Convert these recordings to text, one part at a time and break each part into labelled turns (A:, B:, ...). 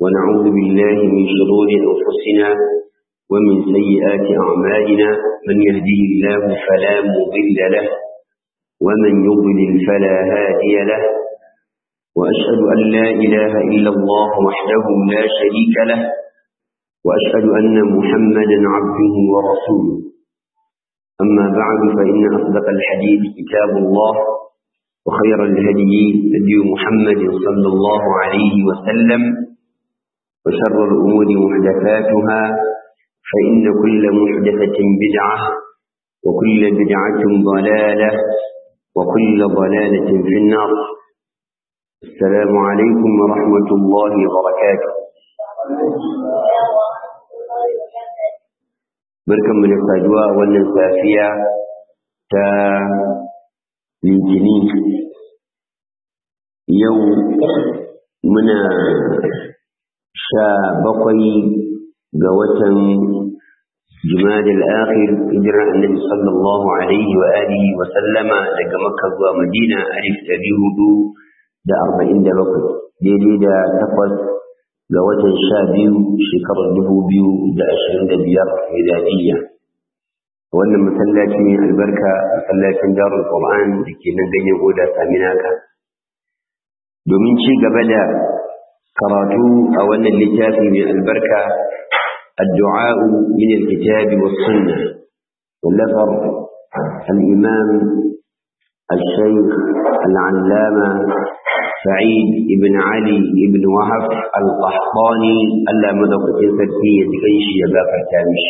A: ونعوذ بالله من شرور أنفسنا ومن سيئات أعمالنا من يهده الله فلا مضل له ومن يضلل فلا هادي له وأشهد أن لا إله إلا الله وحده لا شريك له وأشهد أن محمدا عبده ورسوله أما بعد فإن أصدق الحديث كتاب الله وخير الهدي هدي محمد صلى الله عليه وسلم وشر الأمور محدثاتها فإن كل محدثة بدعة وكل بدعة ضلالة وكل ضلالة في النار السلام عليكم ورحمة الله وبركاته barkan mu da saduwa wannan safiya ta litini yau muna sha bakwai ga watan jimadil akhir hijiran annabi sallallahu alaihi wa alihi wa sallama daga makka zuwa madina alif ɗari hudu da arba'in da bakwai daidai da takwas ga watan sha biyu shekarar dubu biyu da ashirin da biyar miladiyya wannan masallaci ne albarka masallacin darul qur'an da ke nan ganyen goda saminaka domin ci gaba da karatu a wannan littafi mai albarka الدعاء من الكتاب والسنة واللفر الإمام الشيخ العلامة سعيد بن علي بن وهب القحطاني ألا مدقة سرسية كيش يباك التامش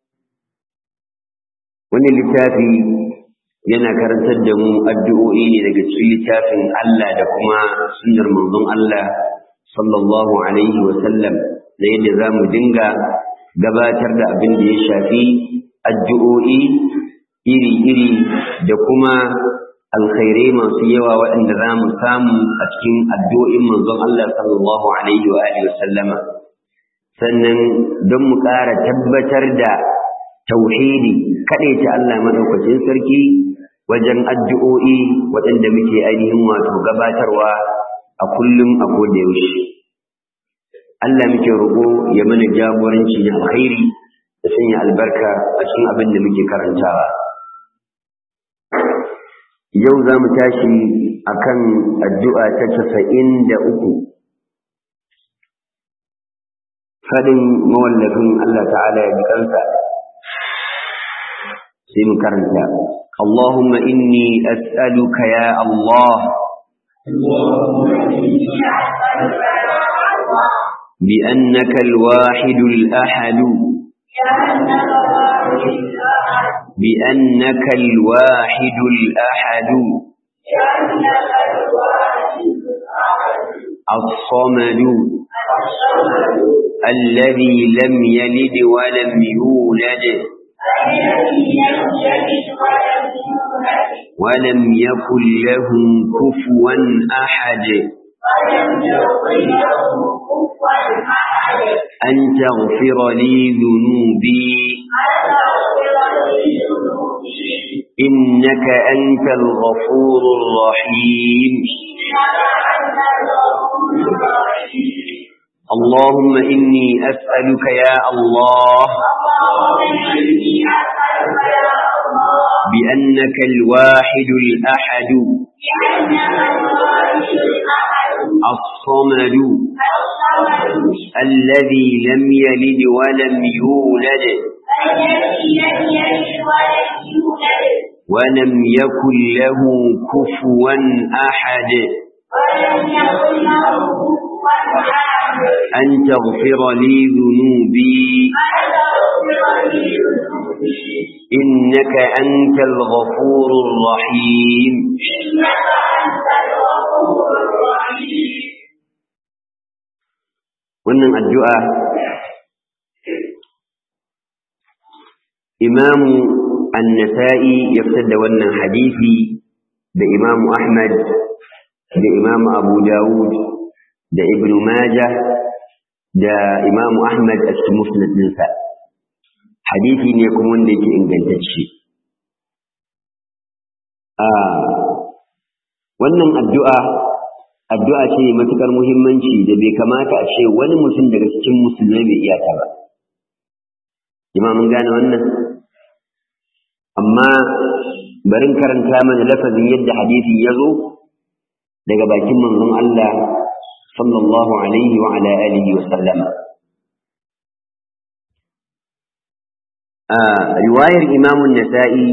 A: wani littafi yana karantar da mu addu'o'i ne daga cikin littafin Allah da kuma sunnar manzon Allah sallallahu alaihi wa sallam da yadda za mu dinga gabatar da abin da ya shafi addu'o'i iri-iri da kuma alkhairai masu yawa waɗanda za mu samu a cikin addu'o'in manzon Allah sallallahu alaihi wa alihi sallama sannan don mu ƙara tabbatar da tauhidi kaɗaita Allah maɗaukacin sarki wajen addu'o'i waɗanda muke ainihin wato gabatarwa a kullum a koda yaushe Allah muke roƙo ya mana jagoranci na alkhairi da sanya albarka a cikin abin da muke karantawa yau za mu tashi akan addu'a ta casa'in da uku faɗin mawallafin Allah ta'ala ya ji kansa sai mu karanta Allahumma inni as'aluka ya Allah بأنك الواحد الأحد بأنك الواحد الأحد الصمد الذي لم يلد ولم يولد ولم يكن له كفوا أحد أن تغفر لي ذنوبي إنك أنت الغفور الرحيم اللهم إني أسألك يا الله بأنك الواحد الأحد الصمد الذي لم يلد ولم يولد ولم يكن له كفوا أحد أن تغفر لي ذنوبي إنك أنت الغفور الرحيم wannan addu'a imamu annasa'i ya fitar da wannan hadisi da imamu ahmad da imamu abu dawud da ibn majah da imamu ahmad a cikin musnad ɗinsa hadisi ne kuma wanda yake ingantacce a wannan addu'a addu'a ce matukar muhimmanci da bai kamata a ce wani mutum daga cikin musulmai bai iya ta ba jama'a mun gane wannan amma barin karanta mana lafazin yadda hadisin ya zo daga bakin manzon Allah sallallahu alaihi wa ala alihi wa sallama a riwayar imamun nasa'i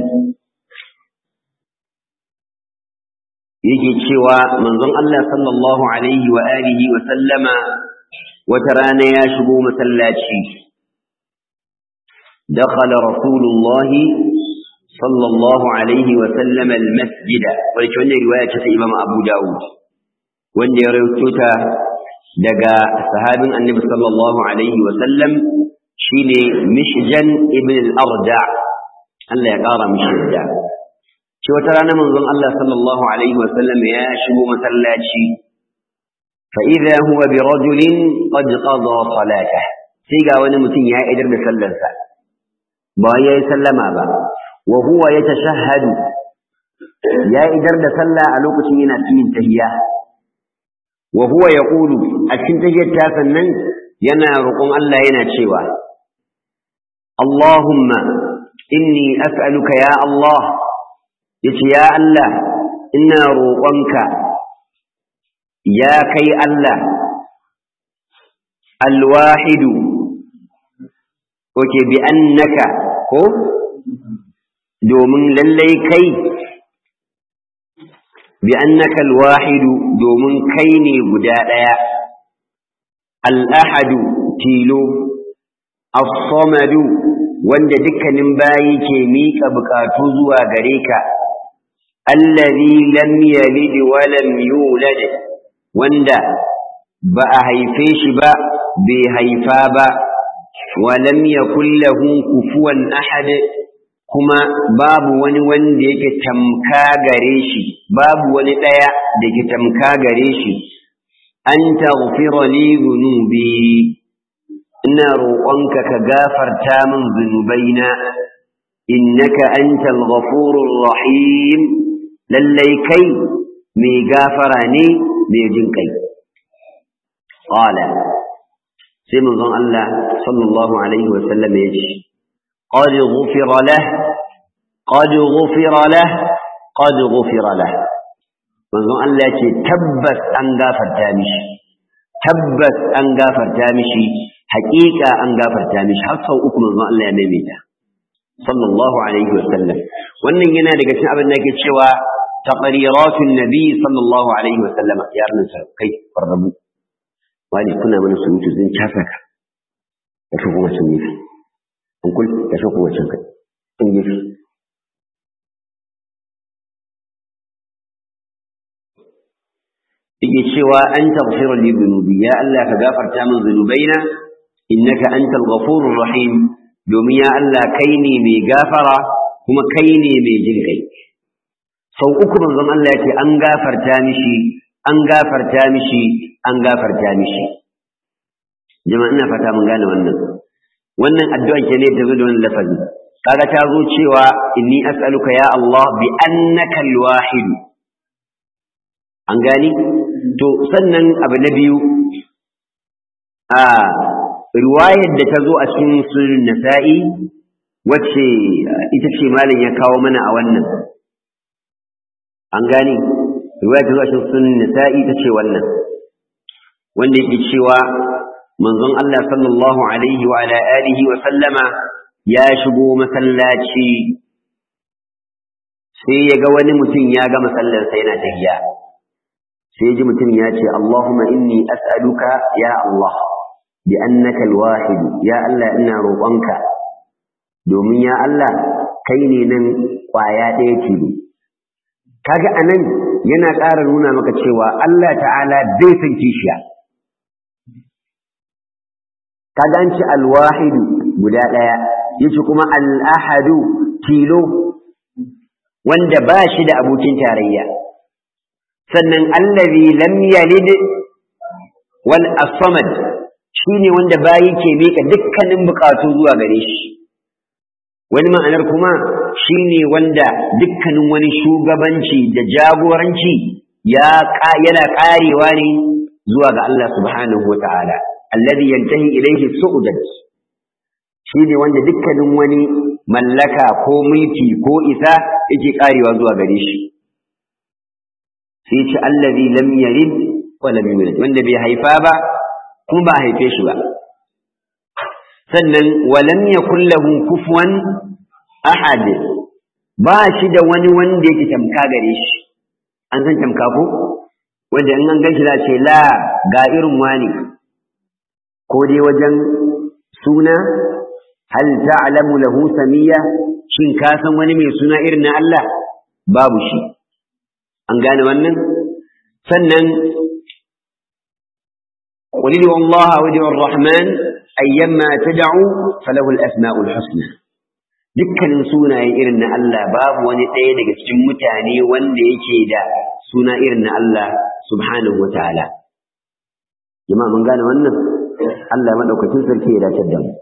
A: yake cewa manzon Allah sallallahu alaihi wa alihi wa sallama wata rana ya shigo masallaci دخل رسول الله صلى الله عليه وسلم المسجد ولكن رواية إمام أبو داود وأن يروتوتا دقا صحاب النبي صلى الله عليه وسلم شيني مشجن ابن الأرجع الله يقارى مشجع شو ترانا منظم الله صلى الله عليه وسلم يا شبو مسلاتي فإذا هو برجل قد قضى صلاته سيقا ونمتين يا إدر بسلسة ba ya yi sallama ba wa huwa ya tashahhadu ya idar da sallah a lokacin yana cikin tahiyya wa huwa yaqulu a cikin tahiyyar ta sannan yana roƙon Allah yana cewa Allahumma inni as'aluka ya Allah yace ya Allah ina roƙonka ya kai Allah alwahidu oke bi annaka ko domin lallai kai bi annaka alwahidu domin kai ne guda ɗaya al'ahadu tilo as-samadu wanda dukkanin bayi ke miƙa buƙatu zuwa gare ka allazi lam yalid wa lam yulad wanda ba a haife shi ba bai haifa ba ولم يكن له كفوا أحد kuma babu wani wanda yake tamka gare shi babu wani ɗaya da ke tamka gare shi an taghfira li dhunubi ina roƙonka ka gafarta min zunubaina innaka antal ghafurur rahim lallai kai mai gafara ne mai jin kai qala sai manzon Allah sallallahu alaihi wasallam ya ce qad ghufira lah qad ghufira lah qad ghufira lah manzon Allah ya ce tabbas an gafarta mishi tabbas an gafarta mishi haƙiƙa an gafarta mishi har sau uku manzon Allah ya maimaita sallallahu alaihi wasallam wannan yana daga cikin abin da yake cewa taqriratun nabi sallallahu alaihi wasallam ya rinsa kai farrabu wani kuna mana surutu zan casa ka ya fi kuma cin nufi an kul ya fi kuma cin kai in nufi yake cewa an taghfira li dhunubi ya Allah ka gafarta min dhunubaina innaka antal ghafurur rahim domin ya Allah kai ne mai gafara kuma kai ne mai jin kai sau uku manzon Allah ya ce an gafarta mishi an gafarta mishi an gafarta mishi jama'a ina fata mun gane wannan wannan addu'an ke ne ta zo da wannan lafazi kaga ta zo cewa inni as'aluka ya Allah bi annaka al-wahid an gani to sannan abu na biyu a riwayar da ta zo a cikin sunan nasa'i wacce ita ce malam ya kawo mana a wannan an gani riwaya ta zo a cikin sunan nasa'i ta ce wannan wanda yake cewa manzon Allah sallallahu alaihi wa ala alihi wa sallama ya shigo masallaci sai ya ga wani mutum ya ga masallarsa yana tafiya sai ji mutum ya ce Allahumma inni as'aluka ya Allah bi annaka alwahid ya Allah ina roƙonka domin ya Allah kai ne nan ƙwaya ɗaya tilo kaga anan yana ƙara nuna maka cewa Allah ta'ala bai san kishiya kaga an ci alwahidu guda ɗaya yace kuma al'ahadu tilo wanda ba shi da abokin tarayya sannan allazi lam yalid wal as-samad shine wanda bayi ke mika dukkanin bukatu zuwa gare shi wani ma'anar kuma shine wanda dukkanin wani shugabanci da jagoranci ya yana karewa ne zuwa ga Allah subhanahu wa ta'ala alladhi yantahi ilayhi su'udat shi ne wanda dukkanin wani mallaka ko mulki ko isa yake karewa zuwa gare shi sai ce allazi lam yalid wa lam yulad wanda bai haifa ba kuma ba haife shi ba sannan wa lam yakul lahu kufuwan ahad ba shi da wani wanda yake tamka gare shi an san tamka ko wanda in an gan shi za ce la ga irin wani ko dai wajen suna hal ta'lamu lahu samiyya shin ka san wani mai suna irin na Allah babu shi an gane wannan sannan qul li wallahi wa di rahman ayyamma tad'u falahu al-asma'ul husna dukkanin sunaye irin na Allah babu wani ɗaya daga cikin mutane wanda yake da suna irin na Allah subhanahu wa ta'ala jama'a mun gane wannan Allah madaukakin sarki ya dace da mu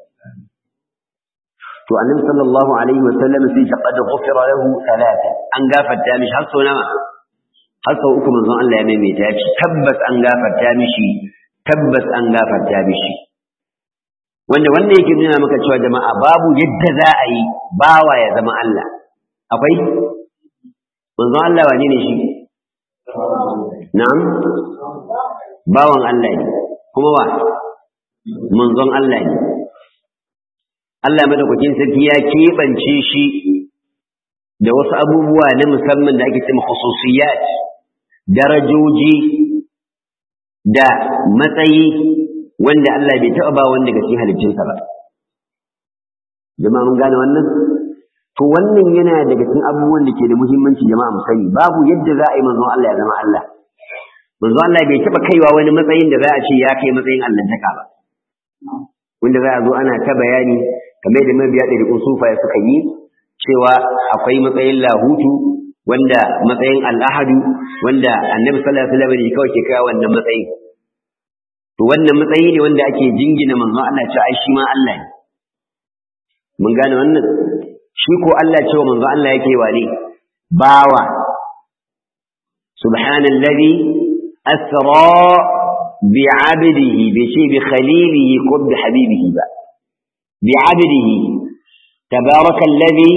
A: to annabi sallallahu alaihi wa sallam sai ta qad ghufira lahu thalatha an gafarta mishi har sau nawa har sau uku manzon Allah ya maimaita ya ce tabbas an gafarta mishi tabbas an gafarta mishi wanda wanda yake nuna maka cewa jama'a babu yadda za a yi bawa ya zama Allah akwai manzon Allah wane ne shi na'am bawan Allah ne kuma wa manzon Allah ne Allah madaukakin sarki ya keɓance shi da wasu abubuwa na musamman da ake cewa khususiyat darajoji da matsayi wanda Allah bai taɓa ba wanda daga cikin halittunsa ba jama'a mun gane wannan to wannan yana daga cikin abubuwan da ke da muhimmanci jama'a mu sani babu yadda za a yi manzon Allah ya zama Allah manzon Allah bai taɓa kaiwa wani matsayin da za a ce ya kai matsayin allantaka ba wanda za a zo ana ta bayani kamar da mabiya ɗari sufaye suka yi cewa akwai matsayin lahutu wanda matsayin al'ahadu wanda annabi sallallahu alaihi wasallam kawai ke kai wannan matsayin to wannan matsayi ne wanda ake jingina manzon Allah cewa ai shi ma Allah ne mun gane wannan shi ko Allah cewa manzon Allah yake wane bawa subhanallazi asra بعبده بشيء بخليله قد بحبيبه بقى بعبده تبارك الذي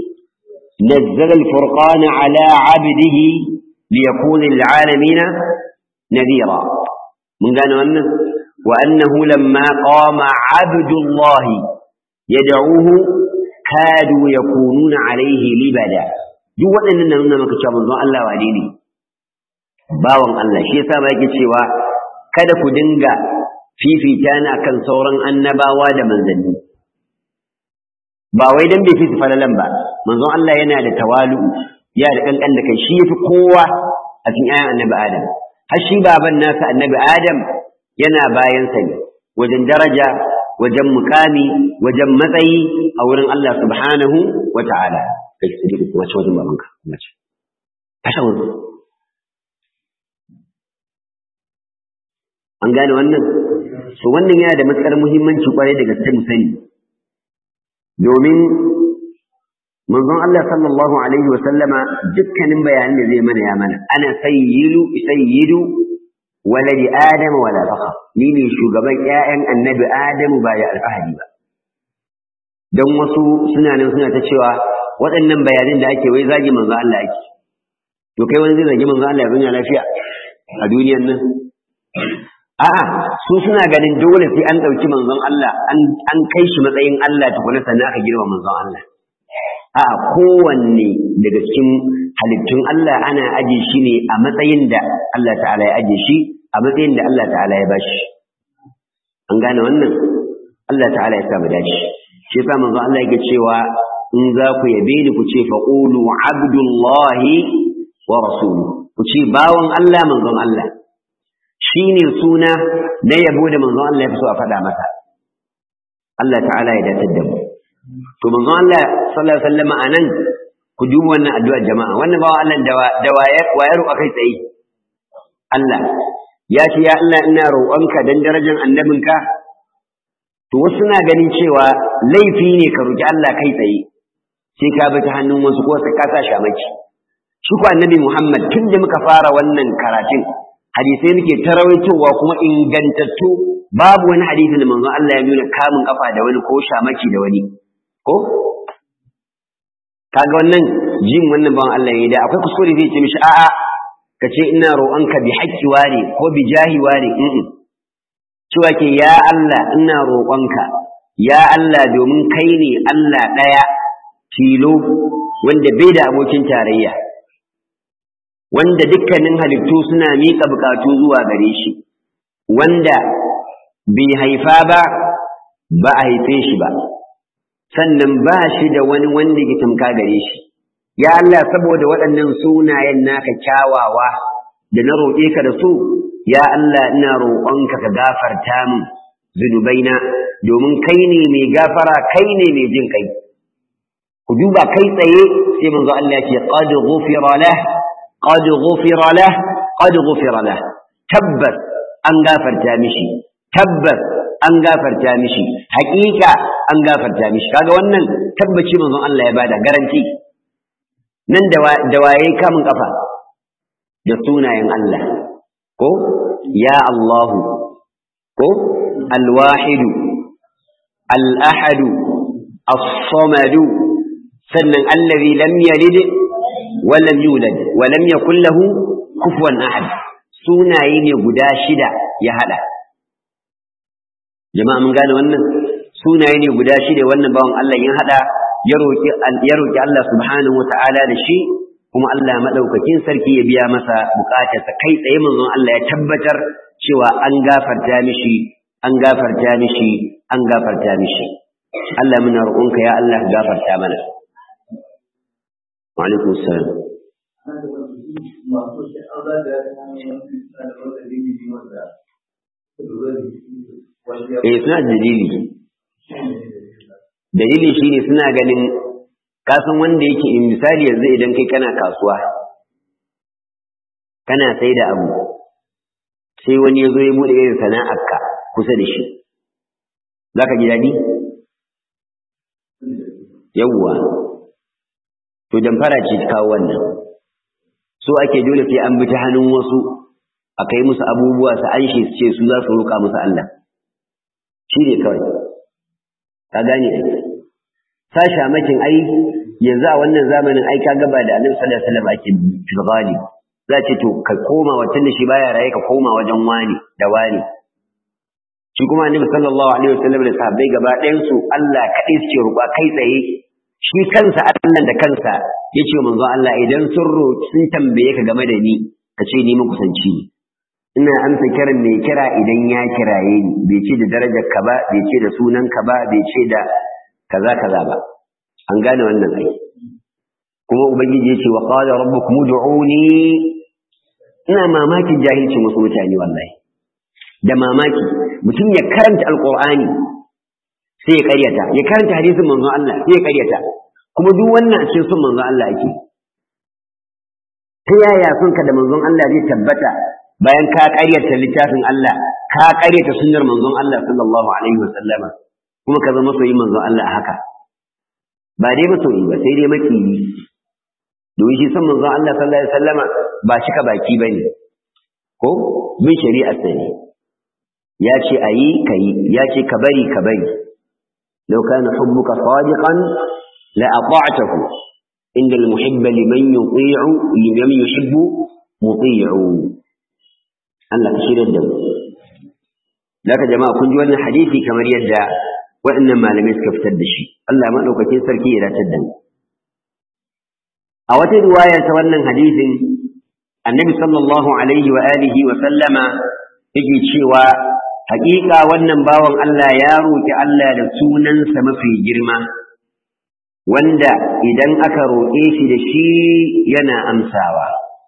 A: نزل الفرقان على عبده ليكون للعالمين نذيرا من قال أنه وأنه لما قام عبد الله يدعوه كادوا يكونون عليه لبدا duk waɗannan nan nuna maka cewa manzon Allah wane ne bawan Allah shi yasa ba yake cewa kada ku dinga fifita ni akan sauran annabawa da manzanni ba wai dan bai fi falalan ba manzon Allah yana da tawalu ya da kankan da kai shi yafi kowa a cikin ayan annabi Adam har shi baban nasa annabi Adam yana bayan sa ne wajen daraja wajen mukami wajen matsayi a wurin Allah subhanahu wa ta'ala kai sai ku wace wajen babanka mace tasha wurin an gane wannan so wannan yana da matsar muhimmanci kwarai da gaske mu sani domin manzon Allah sallallahu alaihi wa sallama dukkanin bayanan da zai mana ya mana ana sayyidu sayyidu waladi adam wala fakhr ni ne shugaban ƴaƴan annabi adamu ba ya alfahari ba dan wasu suna nan suna ta cewa waɗannan bayanan da ake wai zagi manzon Allah ake to kai wani zai zagi manzon Allah ya zunya lafiya a duniyar nan A'a, su suna ganin dole sai an ɗauki manzon Allah, an kai shi matsayin Allah tukuna sannan aka girma manzon Allah. A'a, kowanne daga cikin halittun Allah ana aje shi ne a matsayin da Allah ta'ala ya aje shi, a matsayin da Allah ta'ala ya bashi. An gane wannan? Allah ta'ala ya sa mu dace. Shi yasa manzon Allah yake cewa in za ku yabe ni ku ce faqulu abdullahi wa rasuluhu. Ku ce bawan Allah manzon Allah. shi ne suna na yabo da manzon Allah ya fi so a faɗa masa Allah ta'ala ya datar da mu to manzon Allah sallallahu alaihi wasallam anan ku duba wannan addu'ar jama'a wannan bawa Allah da wayar a kai tsaye Allah ya ce ya Allah ina roƙonka dan darajar annabinka to wasu na ganin cewa laifi ne ka roƙi Allah kai tsaye sai ka bi ta hannun wasu ko sai ka sa shamaki shi ko annabi Muhammad tun da muka fara wannan karatun hadisai muke tarawaitowa kuma ingantattu babu wani hadisi da manzon Allah ya nuna kamun kafa da wani ko shamaki da wani ko kaga wannan jin wannan bawan Allah ya da akwai kuskure zai ce mishi a'a ka ce ina roƙonka bi haƙƙi ware ko bi jahi ware in cewa ke ya Allah ina roƙonka ya Allah domin kai ne Allah ɗaya tilo wanda bai da abokin tarayya wanda dukkanin halittu suna miƙa buƙatu zuwa gare shi wanda bai haifa ba ba a haife shi ba sannan ba shi da wani wanda ke tamka gare shi ya Allah saboda waɗannan sunayen naka kyawawa da na roƙe ka da su ya Allah ina roƙonka ka gafarta min zunubaina domin kai ne mai gafara kai ne mai jin kai ku duba kai tsaye sai manzo Allah ya ce qad ghufira lah qad ghufira lah qad ghufira lah tabbas an gafarta mishi tabbas an gafarta mishi haƙiƙa an gafarta mishi kaga wannan tabbaci manzon Allah ya bada garanti nan da waye kamun kafa da sunayen Allah ko ya Allahu ko alwahidu al-ahadu as-samadu sannan allazi lam yalid wa lam yulad wa lam yakul lahu kufuwan ahad sunaye ne guda shida ya hada jama'a mun gane wannan sunaye ne guda shida wannan bawan Allah ya hada ya roki ya roki Allah subhanahu wata'ala da shi kuma Allah madaukakin sarki ya biya masa bukatarsa kai tsaye manzon Allah ya tabbatar cewa an gafarta mishi an gafarta mishi an gafarta mishi Allah muna roƙonka ya Allah gafarta mana wa alaikum salam eh suna da dalili dalili shine suna ganin kasan wanda yake in misali yanzu idan kai kana kasuwa kana sai da abu sai wani ya zo ya buɗe irin sana'arka kusa da shi za ka ji daɗi yawwa to damfara ce ta kawo wannan so ake dole sai an bi ta hannun wasu a kai musu abubuwa su an shi su ce su za su roƙa musu Allah shi ne kawai ka gane sasha makin ai yanzu a wannan zamanin ai ka gaba da annabi sallallahu alaihi wasallam ake filgali za ce to ka koma watan da shi baya raye ka koma wajen wani da wani shi kuma annabi sallallahu alaihi wasallam da sahabbai gaba ɗayan su Allah kaɗai suke roƙa kai tsaye shi kansa Allah da kansa ya ce manzo Allah idan sun roƙi sun tambaye ka game da ni ka ce ni makusanci ne ina amsa kiran mai kira idan ya kiraye ni bai ce da darajar ka ba bai ce da sunan ka ba bai ce da kaza kaza ba an gane wannan ai kuma ubangiji ya ce wa qala rabbukum ud'uni ina mamakin jahilcin wasu mutane wallahi da mamaki mutum ya karanta alqur'ani sai ya karyata ya karanta hadisin manzon Allah sai ya karyata kuma duk wannan a cikin sun manzon Allah ake ta yaya son ka da manzon Allah zai tabbata bayan ka karyata littafin Allah ka karyata sunnar manzon Allah sallallahu alaihi wasallama kuma ka zama soyi manzon Allah a haka ba dai masoyi ba sai dai makiyi domin shi san manzon Allah sallallahu alaihi wasallama ba cika baki bane ko bin shari'a sai ya ce ayi kai ya ce ka bari ka bari law kana hubbuka sadiqan la ata'tahu inda al-muhibb liman yuti'u liman yuhibbu muti'u Allah ka shirya da mu Laka jama'a kun ji wannan hadisi kamar yadda waɗannan malamai suka fitar da shi Allah maɗaukakin sarki ya dace da mu a wata riwaya ta wannan hadisin annabi sallallahu alaihi wa alihi wa sallama yake cewa haƙiƙa wannan bawan Allah ya roƙi Allah da sunansa mafi girma wanda idan aka roƙe shi da shi yana amsawa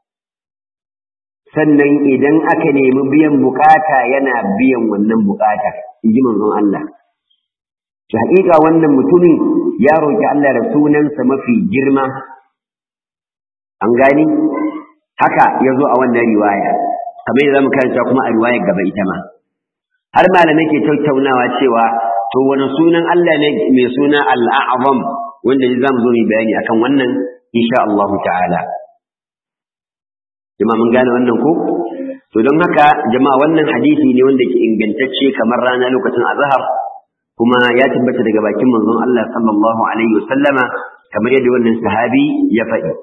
A: sannan idan aka nemi biyan bukata yana biyan wannan bukata in ji manzon Allah haƙiƙa wannan mutumin ya roƙi Allah da sunansa mafi girma an gani haka ya zo a wannan riwaya kamar yadda zamu karanta kuma a riwayar gaba ita ma har malamai ke tattaunawa cewa to wani sunan Allah ne mai suna al-a'zam wanda za mu zo mu bayani akan wannan insha Allah ta'ala jama'a mun gane wannan ko to don haka jama'a wannan hadisi ne wanda ke ingantacce kamar rana lokacin azhar kuma ya tabbata daga bakin manzon Allah sallallahu alaihi wasallama kamar yadda wannan sahabi ya faɗi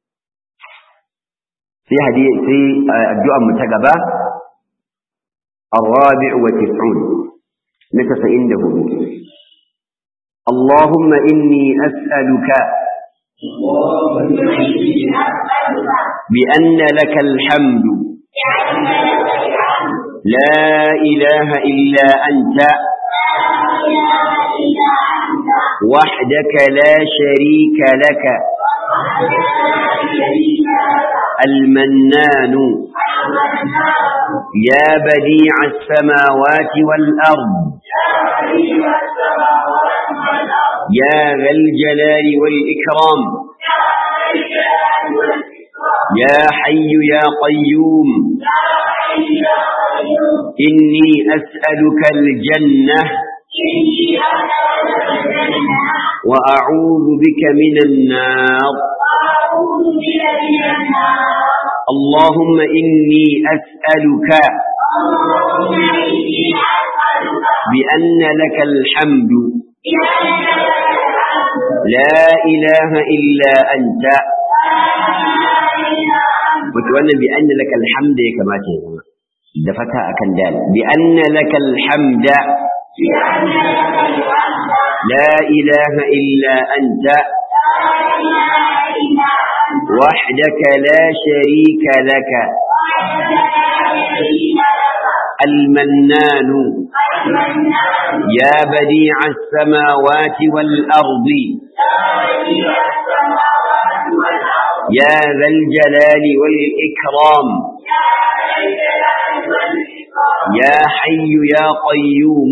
A: sai hadisi sai addu'ar mu ta gaba الرابع وتسعون نتسئن له اللهم إني أسألك بأن لك الحمد لا إله إلا أنت وحدك لا شريك لك المنان يا بديع السماوات والأرض يا ذا الجلال والإكرام يا حي يا قيوم إني أسألك الجنة وأعوذ بك من النار اللهم إني أسألك بأن لك الحمد لا إله إلا أنت وتوانا بأن لك الحمد كما تقول دفتا أكن دال بأن لك الحمد لا إله إلا أنت وحدك لا شريك لك المنان يا بديع السماوات والأرض يا ذا الجلال والإكرام يا حي يا قيوم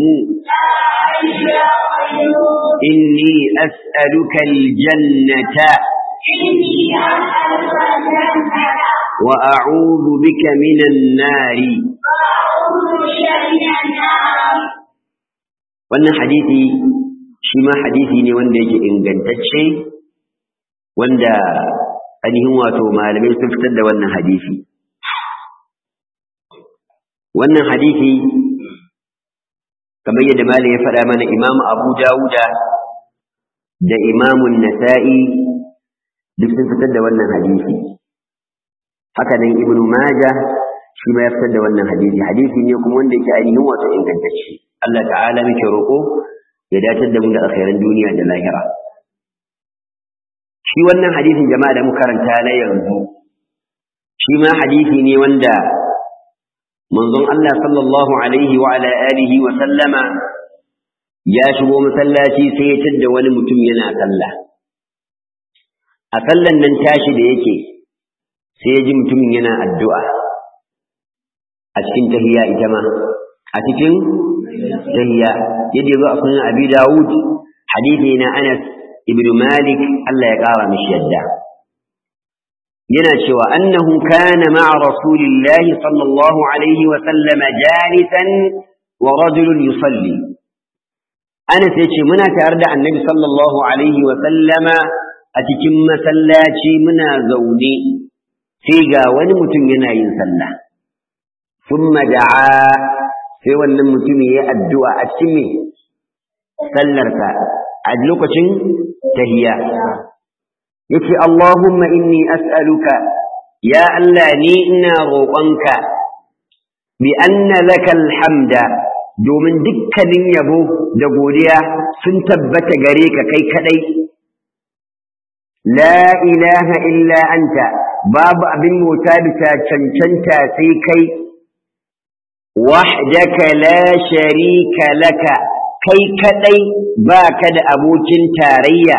A: إني أسألك الجنة وأعوذ بك من النار wannan hadisi shi ma hadisi ne wanda yake ingantacce wanda ainihin wato malamai sun fitar da wannan hadisi wannan hadisi kamar yadda malam ya faɗa mana imamu abu dawuda da imamun nasa'i duk sun fitar da wannan hadisi haka nan ibnu majah shi ma ya fitar da wannan hadisi hadisi ne kuma wanda yake ainihin wato ingantacce Allah ta'ala muke roƙo ya datar da mu da alkhairan duniya da lahira shi wannan hadisin jama'a da muka karanta na yanzu shi ma hadisi ne wanda manzon Allah sallallahu alaihi wa ala alihi wa sallama ya shigo masallaci sai ya tadda wani mutum yana sallah a sallan nan tashi da yake sai ya ji mutumin yana addu'a a cikin tahiyya ita ma a cikin tahiyya yadda ya zo a sunan abi dawud hadithi na anas ibn malik Allah ya ƙara mishi yadda yana cewa annahu kana ma'a rasulillahi sallallahu alaihi wa sallama jalisan wa rajulun yusalli anas yace muna tare da annabi sallallahu alaihi wa sallama a cikin masallaci muna zaune sai ga wani mutum yana yin sallah thumma da'a sai wannan mutum ya addu'a a cikin me sallarsa a lokacin tahiyya yace Allahumma inni as'aluka ya Allah ni ina roƙonka bi anna lakal hamda domin dukkanin yabo da godiya sun tabbata gare ka kai kadai la ilaha illa anta babu abin mota bisa cancanta sai kai wahdaka la sharika laka kai kadai baka da abokin tarayya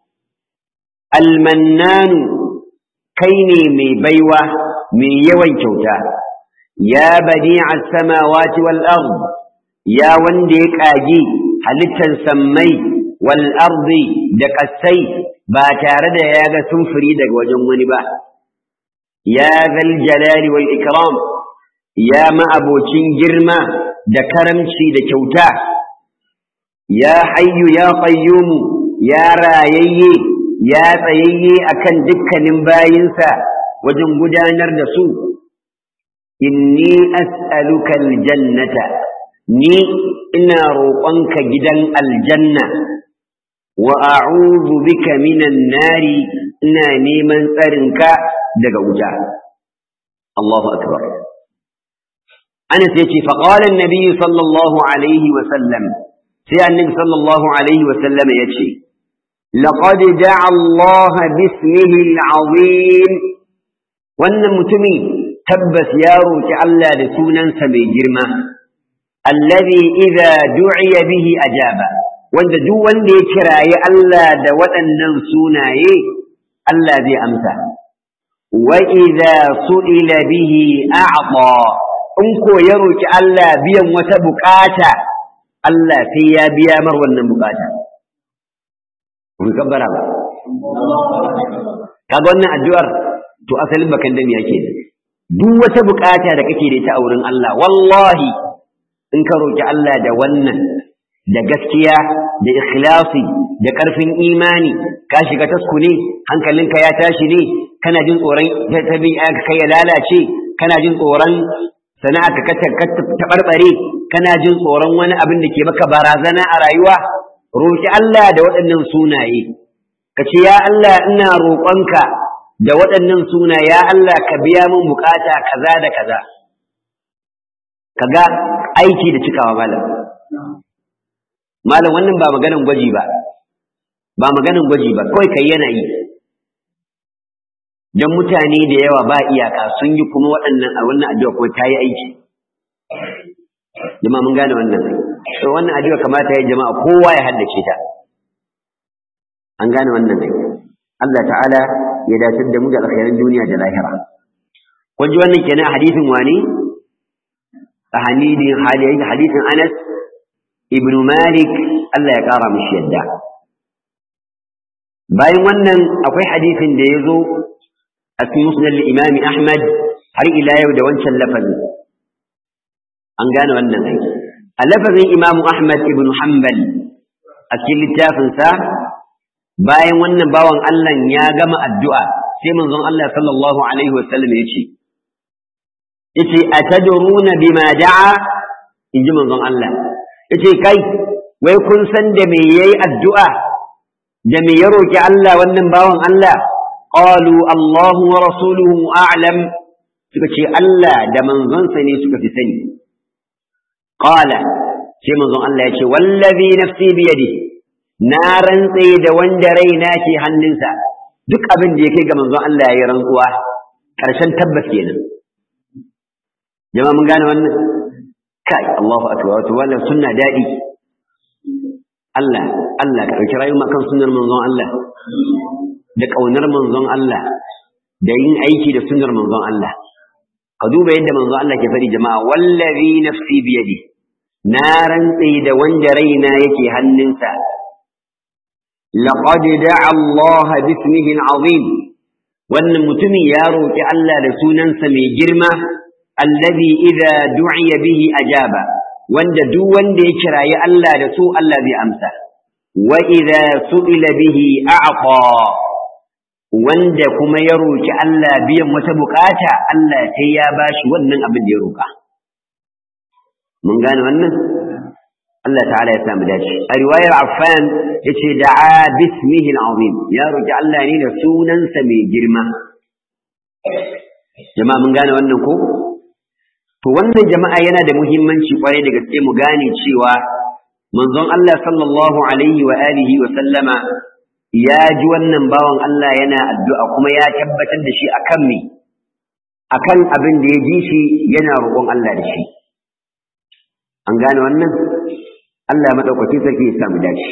A: almannanu kai ne mai baiwa mai yawan kyauta ya badi'a samawati wal ard ya wanda ya kage halittar sammai wal ardi da kasai ba tare da ya ga sumfuri daga wajen wani ba ya zal jalali wal ikram ya ma'abocin girma da karamci da kyauta ya hayyu ya qayyumu ya rayayye ya tsayayye akan dukkanin bayinsa wajen gudanar da su inni as'aluka aljannata ni ina roƙonka gidan aljanna wa a'udhu bika minan nari ina neman tsarinka daga wuta Allahu akbar Anas yace fa qala an-nabi sallallahu alaihi wa sallam sai annabi sallallahu alaihi wa sallam yace laqad da'a Allah bismihi al-azim wannan mutumi tabbas ya roki Allah da sunansa mai girma alladhi idza du'iya bihi ajaba wanda duk wanda ya kirayi Allah da waɗannan sunaye Allah zai amsa wa idza su'ila bihi a'ta in ko ya roki Allah biyan wata bukata Allah sai ya biya mar wannan bukata kun kabbara ba kaga wannan addu'ar to asalin bakan da yake duk wata bukata da kake da ita a wurin Allah wallahi in ka roki Allah da wannan da gaskiya da ikhlasi da ƙarfin imani ka shiga tasku ne hankalinka ya tashi ne kana jin tsoron tabi'anka kai ya lalace kana jin tsoron sana'arka ka taɓarɓare kana jin tsoron wani abin da ke maka barazana a rayuwa roƙi Allah da waɗannan sunaye ka ce ya Allah ina roƙonka da waɗannan suna ya Allah ka biya min bukata kaza da kaza kaga aiki da cikawa malam malam wannan ba maganan gwaji ba ba maganan gwaji ba kawai kai yana yi dan mutane da yawa ba iyaka sun yi kuma waɗannan a wannan addu'a ko ta yi aiki jama'a mun gane wannan to wannan addu'a kamata ya jama'a kowa ya haddace ta an gane wannan ne Allah ta'ala ya dace da mu da alkhairin duniya da lahira kun ji wannan kenan a hadisin wani a hadisin hadisin Anas ibn Malik Allah ya kara mishi yadda bayan wannan akwai hadisin da ya zo a cikin musnad imami Ahmad har ila yau da wancan lafazin an gane wannan aiki a lafazin Imam Ahmad ibn Hanbal a cikin littafinsa bayan wannan bawan Allah ya gama addu'a sai manzon Allah sallallahu alaihi wasallam ya ce yace atadruna bima da'a inji manzon Allah yace kai wai kun san da me yayi addu'a da me ya roki Allah wannan bawan Allah qalu Allahu wa rasuluhu a'lam suka ce Allah da manzonsa ne suka fi sani qala sai manzon Allah yace wallazi nafsi bi yadi na rantse da wanda raina ke hannunsa duk abin da ya kai ga manzon Allah ya yi rantsuwa ƙarshen tabbas kenan jama'a mun gane wannan kai Allahu akbar wato wannan sunna dadi Allah Allah ka dauki rayuwa kan sunnar manzon Allah da kaunar manzon Allah da yin aiki da sunnar manzon Allah ka duba yadda manzon Allah ke fari jama'a wallazi nafsi biyadi na rantse da wanda raina yake hannunsa laqad da'a Allah bismihi al-azim wannan mutumin ya roki Allah da sunansa mai girma allazi idza du'iya bihi ajaba wanda duk wanda ya kirayi Allah da su Allah zai amsa wa idza su'ila bihi a'ta wanda kuma ya roki Allah biyan wata bukata Allah sai ya bashi wannan abin da ya roka mun gane wannan Allah ta'ala ya samu dace a riwayar Affan yace da'a bismihi al-azim ya roki Allah ne da sunansa mai girma jama'a mun gane wannan ko To wannan jama'a yana da muhimmanci kwarai da gaske mu gane cewa manzon Allah sallallahu alaihi wa alihi wa sallama ya ji wannan bawan Allah yana addu'a kuma ya tabbatar da shi akan me akan abin da ya ji shi yana roƙon Allah da shi an gane wannan Allah madaukaki sarki ya samu dace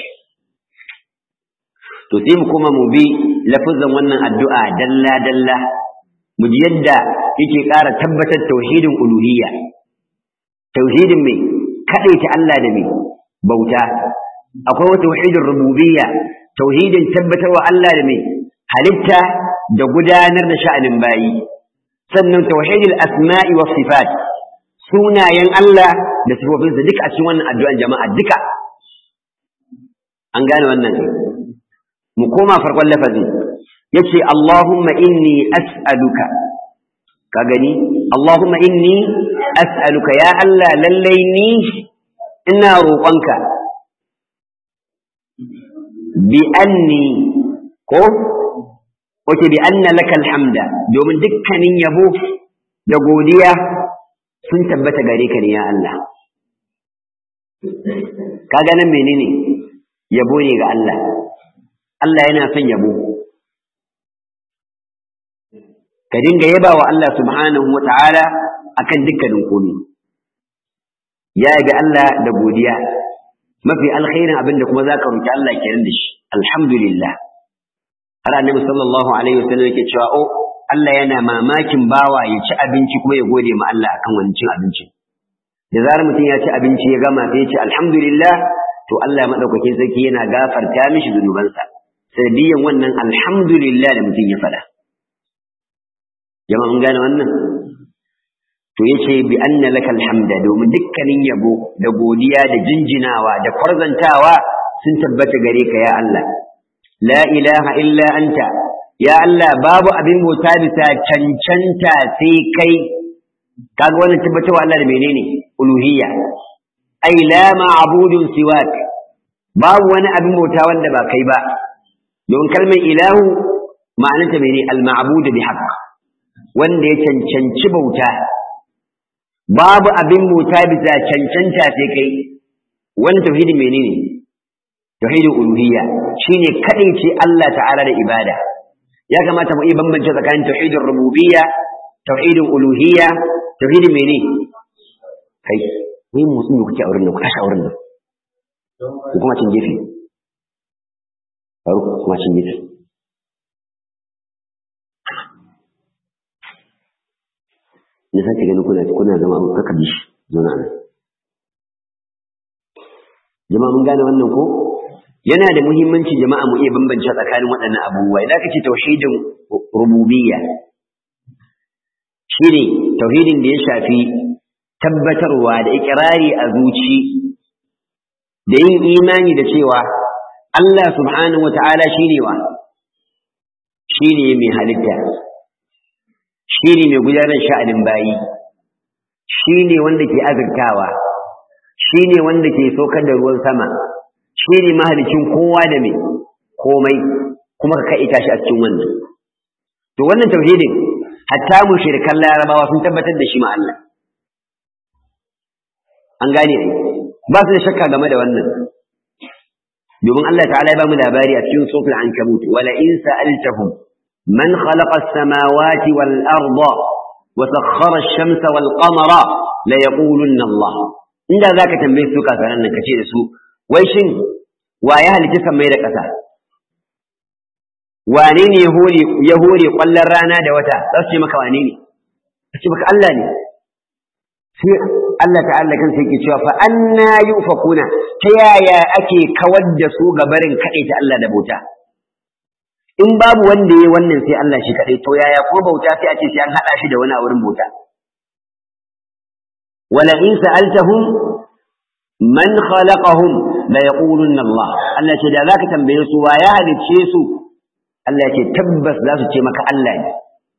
A: to sai mu kuma mu bi lafazan wannan addu'a dalla dalla mu ji yadda yake ƙara tabbatar tauhidin uluhiyya tauhidin mai kaɗaita Allah da mai bauta akwai wata tauhidin rububiyya tauhidin tabbatarwa Allah da mai halitta da gudanar da sha'anin bayi sannan tauhidin asma'i wa sifat sunayen Allah da sifofinsa duka a cikin wannan addu'an jama'a duka an gane wannan mu koma farkon lafazin yace Allahumma inni as'aluka ka gani Allahumma inni as'aluka ya Allah lallai ni ina roƙonka bi anni ko wace bi anna laka alhamda domin dukkanin yabo da godiya sun tabbata gare ka ne ya Allah kaga nan menene yabo ne ga Allah Allah yana son yabo ka dinga yaba wa Allah subhanahu wa ta'ala akan dukkanin komai ya yabi Allah da godiya mafi alkhairin abin da kuma zaka roki Allah kenan da shi alhamdulillah har annabi sallallahu alaihi wasallam yake cewa o Allah yana mamakin bawa ya ci abinci kuma ya gode ma Allah akan wani cin abinci da zarar mutum ya ci abinci ya gama sai ya ce alhamdulillah to Allah madaukakin sarki yana gafarta mishi zunubansa sanadiyan wannan alhamdulillah da mutum ya faɗa jama'a mun gane wannan to yace bi anna lakal hamda domin dukkanin yabo da godiya da jinjinawa da kwarzantawa sun tabbata gare ka ya Allah la ilaha illa anta ya Allah babu abin bauta bisa cancanta sai kai kaga wannan tabbatawa Allah da menene uluhiyya ai la ma'budun siwak babu wani abin bauta wanda ba kai ba don kalmar ilahu ma'anarta mene al-ma'bud bi haqq wanda ya cancanci bauta babu abin bauta bisa cancanta sai kai wani tauhidi menene tauhidin uluhiyya shine kadaice Allah ta'ala da ibada ya kamata mu iya bambance tsakanin tauhidin rububiyya tauhidin uluhiyya tauhidin mene kai ni mutum ne kuke a wurin nan ku tashi a wurin nan ku kuma cin gefe faru kuma cin gefe na sake ganin kuna kuna zama abu kaka bi shi zauna nan jama'a mun gane wannan ko yana da muhimmanci jama'a mu iya bambance tsakanin waɗannan abubuwa idan kace tauhidin rububiyya shine tauhidin da ya shafi tabbatarwa da ikirari a zuci da yin imani da cewa Allah subhanahu wata'ala shine wa shine mai halitta shine mai gudanar sha'anin bayi shine wanda ke azurtawa shine wanda ke saukar da ruwan sama shine mahalicin kowa da mai komai kuma ka kaita shi a cikin wannan to wannan tauhidin hatta mushrikan larabawa sun tabbatar da shi ma Allah an gane ai ba su da shakka game da wannan domin Allah ta'ala ya ba mu labari a cikin suratul ankabut wala in sa'altahum man khalaqa as-samawati wal arda wa sakhkhara ash-shamsa wal qamara la yaqulunna Allah inda zaka tambaye su kasaran nan kace da su wai shin wa ya halitta sammai da ƙasa wane ne ya hore ƙwallon rana da wata za su ce maka wane ne su ce maka Allah ne sai Allah ta'ala kan sai ke cewa fa anna yufakuna ta yaya ake kawar da su ga barin kaɗai ta Allah da bauta in babu wanda ya wannan sai Allah shi kaɗai to yaya kuma bauta sai a ce sai an haɗa shi da wani a wurin bauta wala in sa'altahum man khalaqahum la yaqulunna Allah Allah ce da zaka tambaye su wa ya halicce su Allah ya ce tabbas za su ce maka Allah ne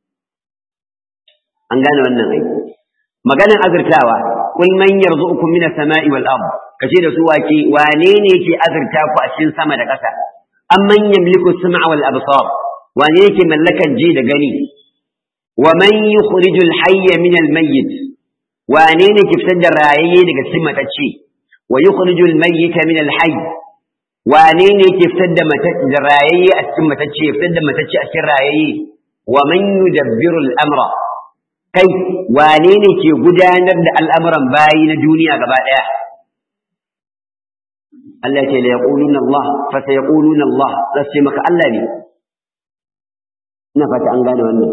A: an gane wannan ai maganin azurtawa kul man yarzuqukum minas sama'i wal ard kace da su wake wane ne yake azurta ku a cikin sama da ƙasa amman yamliku sam'a wal absar wane yake mallakan ji da gani wa man yukhrijul hayya min al mayyit wane ne ke fitar da rayayye daga cikin matacce wa yukhrijul mayyita min al hayy wane ne ke fitar da da rayayye a cikin matacce fitar da matacce a cikin rayayye wa man yudabbiru al amra kai wane ne ke gudanar da al'amuran bayi na duniya gaba ɗaya? Allah ce la yaquluna Allah fa sayaquluna Allah za su ce maka Allah ne ina fata an gane wannan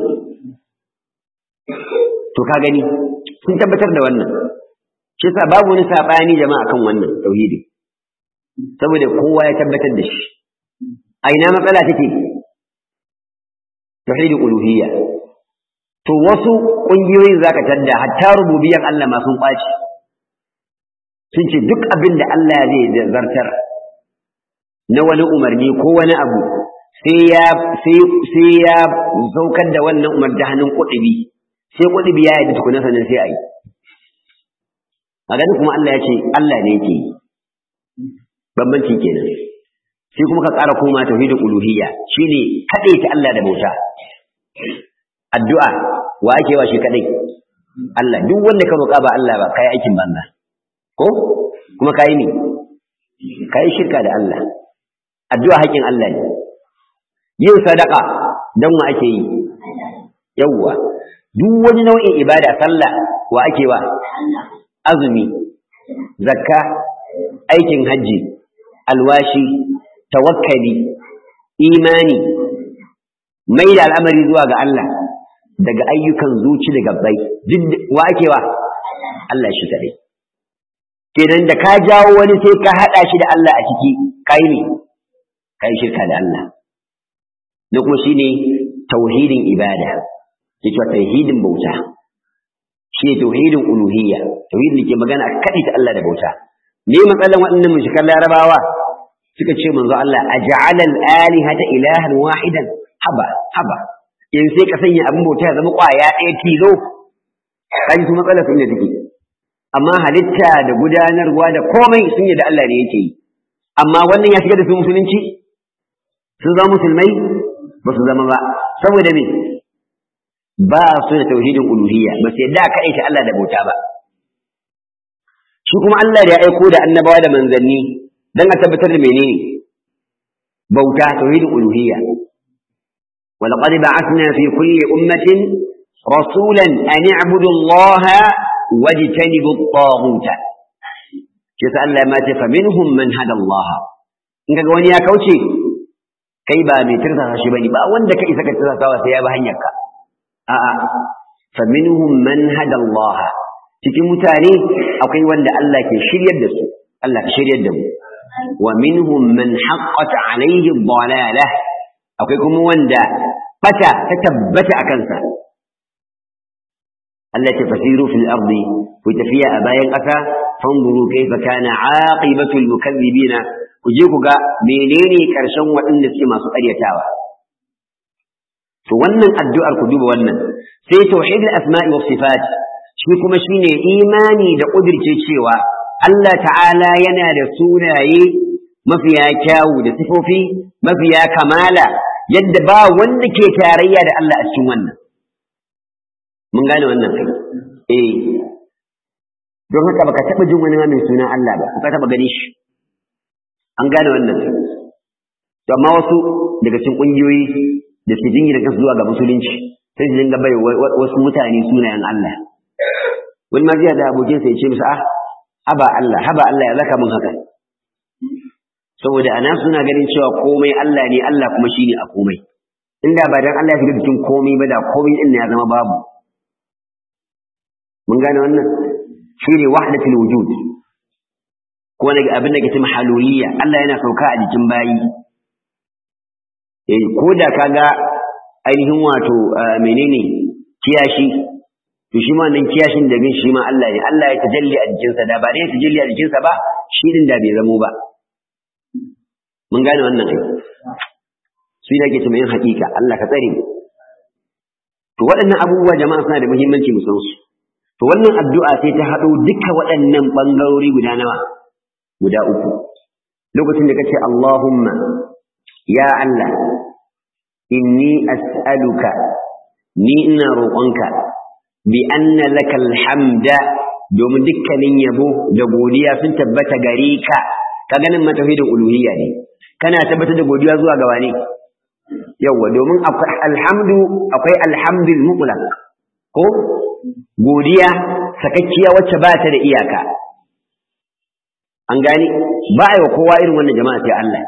A: to ka gani sun tabbatar da wannan shi yasa babu wani sabani jama'a kan wannan tauhidi saboda kowa ya tabbatar da shi a ina matsala take tauhidul uluhiyya to wasu ƙungiyoyin zaka tadda hatta rububiyan Allah ma sun ƙwace sun ce duk abin da Allah zai zartar na wani umarni ko wani abu sai ya sai sai ya saukar da wannan umar da hannun kudubi sai kudubi ya yi tukuna sannan sai a yi a gani kuma Allah ya ce Allah ne yake yi bambanci kenan sai kuma ka ƙara koma tauhidul uluhiyya shine ta Allah da bauta addu'a wa ake wa shi kadai Allah duk wanda ka roƙa ba Allah ba kai aikin banza ko kuma kai ne kai shirka da Allah addu'a haƙin Allah ne yin sadaka dan wa ake yi yawwa duk wani nau'in ibada sallah wa ake wa azumi zakka aikin hajji alwashi tawakkali imani mai da al'amari zuwa ga Allah daga ayyukan zuci da gabbai wa ake wa Allah shi kadai kenan da ka jawo wani sai ka hada shi da Allah a ciki kai ne kai shirka da Allah da kuma shine tauhidin ibada yake tauhidin bauta shi tauhidin uluhiyya tauhidin da ke magana a kadai ta Allah da bauta me matsalan waɗannan mushrikan larabawa suka ce manzo Allah aj'ala al-alihata ilahan wahidan haba haba in sai ka sanya abin bauta ya zama kwaya ɗaya tilo kaji su matsalar sun da take amma halitta da gudanarwa da komai sun yi da Allah ne yake yi amma wannan ya shiga da su musulunci sun zama musulmai ba su zama ba saboda me ba su da tauhidin uluhiyya ba su yadda ka aita Allah da bauta ba shi kuma Allah da ya aiko da annabawa da manzanni dan a tabbatar da menene bauta tauhidin uluhiyya ولقد بعثنا في كل أمة رسولا أن اعبدوا الله واجتنبوا الطاغوت يسأل ما فمنهم من هدى الله in kaga wani ya kauce kai ba mai tirsa shi bane ba wanda kai saka tirsa sawa sai ya bi hanyarka a'a fa minhum man hada Allah cikin mutane akwai wanda Allah ke shiryar da su Allah ka shiryar da mu wa minhum man haqqat alayhi dhalalah akwai kuma wanda fata ta tabbata a kansa Allah ce fasiru fil ardi ku tafiya a bayan ƙasa fanzuru kaifa kana aqibatul mukazzibina ku je ku ga menene karshen waɗanda suke masu ƙaryatawa to wannan addu'ar ku duba wannan sai tauhidul asma'i was sifat shi kuma shine imani da kudirce cewa Allah ta'ala yana da sunaye mafiya kyawu da sifofi mafiya kamala yadda ba wanda ke tarayya da Allah a cikin wannan mun gane wannan kai eh don haka baka taba jin wani mai suna Allah ba ka taba gani shi an gane wannan kai to amma wasu daga cikin kungiyoyi da su jingina kansu zuwa ga musulunci sai su dinga bai wasu mutane sunayen Allah wani ma zai da abokin sa ya ce musu ah haba Allah haba Allah ya zaka mun haka saboda ana suna ganin cewa komai Allah ne Allah kuma shine a komai inda ba dan Allah ya shiga cikin komai ba da komai din ya zama babu mun gane wannan shine wahdatul wujud ko wani abin da ke cewa haluliyya Allah yana sauka a jikin bayi eh ko da kaga ainihin wato menene kiyashi to shi ma nan kiyashin da bin shi ma Allah ne Allah ya tajalli a jikinsa da ba dai ya tajalli a jikinsa ba shi din da bai zamo ba mun gane wannan ai su ne ke yin hakika Allah ka tsare mu to waɗannan abubuwa jama'a suna da muhimmanci mu san su to wannan addu'a sai ta haɗo duka waɗannan bangarori guda nawa guda uku lokacin da kace Allahumma ya Allah inni as'aluka ni ina roƙonka bi anna lakal hamda domin dukkanin yabo da godiya sun tabbata gare ka ka ganin matauhidin uluhiyya ne kana tabbatar da godiya zuwa ga wane yawa domin akwai alhamdu akwai alhamdul mutlaq ko godiya sakakkiya wacce ba ta da iyaka an gani ba a yi wa kowa irin wannan jama'a sai Allah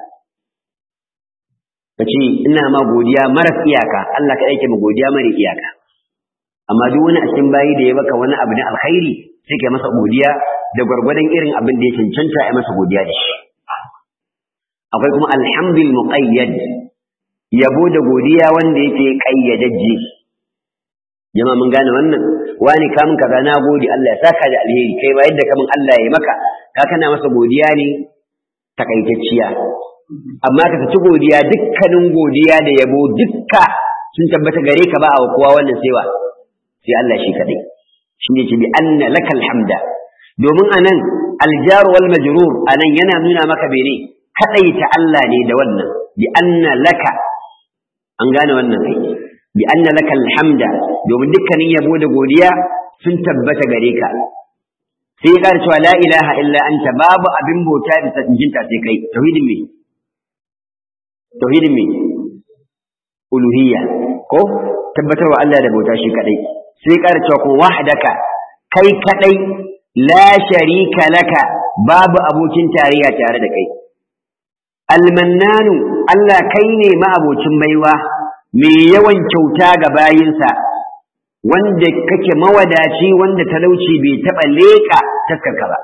A: ka ce ina ma godiya maras iyaka Allah ka aike ma godiya mara iyaka amma duk wani a cikin bayi da ya baka wani abu na alkhairi sai ka masa godiya da gwargwadon irin abin da ya cancanta a masa godiya da shi akwai kuma alhamdul muqayyad yabo da godiya wanda yake kayyadajje jama'a mun gane wannan wani kamun kaza na gode Allah ya saka da alheri kai ba yadda kamun Allah ya maka ka kana masa godiya ne takaitacciya amma ka ci godiya dukkanin godiya da yabo dukka sun tabbata gare ka ba a kowa wannan saiwa sai Allah shi kadai shi ne ce bi anna lakal hamda domin anan aljar wal majrur anan yana nuna maka bene kadaita Allah ne da wannan bi anna laka an gane wannan kai bi anna lakal hamda domin dukkanin yabo da godiya sun tabbata gare ka sai ya cewa la ilaha illa anta babu abin bauta bisa jinta sai kai tauhidin me tauhidin me uluhiyya ko tabbatarwa Allah da bauta shi kadai sai ya cewa ko wahdaka kai kadai la sharika laka babu abokin tarayya tare da kai almannanu Allah kai ne ma'abocin baiwa mai yawan kyauta ga bayinsa wanda kake mawadaci wanda talauci bai taɓa leƙa taskarka ba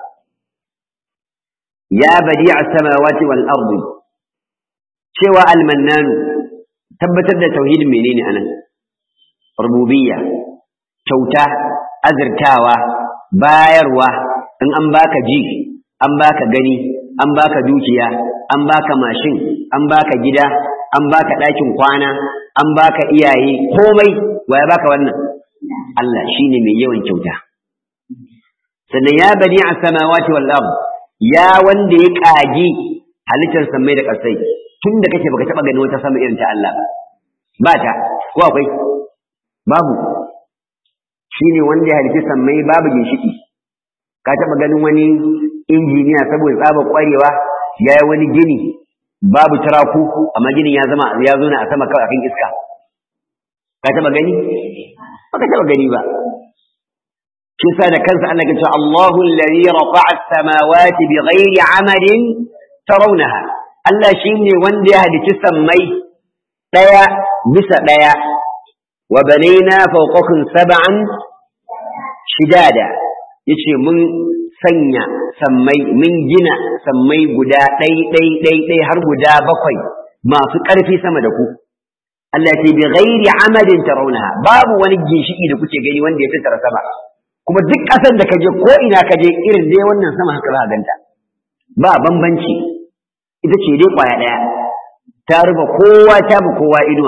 A: ya badi a samawati wal ardi cewa almannanu tabbatar da tauhidin menene anan rububiyya kyauta azurtawa bayarwa in an baka ji an baka gani an baka dukiya an baka mashin an baka gida an baka ɗakin kwana an baka iyaye komai wa ya baka wannan Allah shine mai yawan kyauta sannan ya bani a samawati wal ard ya wanda ya kagi halittar samai da ƙasai tun da kake baka taba gani wata sama irin ta Allah ba ta ko akwai babu shine wanda ya halitta samai babu ginshiki ka taba ganin wani injiniya saboda tsaba kwarewa ya yi wani gini babu turaku amma ginin ya zama ya zo na a sama kawai akan iska ka taba gani ba ka taba gani ba shi sa da kansa Allah ya ce Allahu alladhi rafa'a as-samawati bighairi 'amadin tarawnaha Allah shine wanda ya halici sammai daya bisa daya wa banayna fawqakum sab'an shidada yace mun sanya sammai mun gina sammai guda ɗai ɗai ɗai ɗai har guda bakwai masu ƙarfi sama da ku Allah ce bi ghairi amadin tarawnaha babu wani ginshiki da kuke gani wanda ya tattara sama kuma duk ƙasar da kaje ko ina kaje irin dai wannan sama haka za ganta ba bambanci ita ce dai kwaya ɗaya ta rufe kowa ta bi kowa inuwa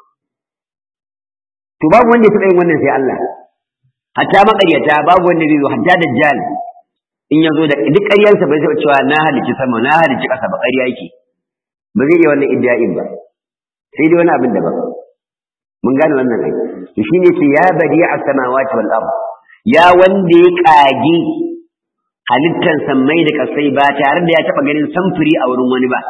A: to babu wanda ya taɓa yin wannan sai Allah hatta maƙaryata babu wanda zai zo hatta dajjal in ya zo da duk ƙaryarsa bai taɓa cewa na halicci sama na halicci ƙasa ba ƙarya yake ba zai iya wannan idda'in ba sai dai wani abin da ba mun gane wannan ai to shine ce ya badi a samawati wal ard ya wanda ya kage halittar sammai da kasai ba tare da ya taɓa ganin samfuri a wurin wani ba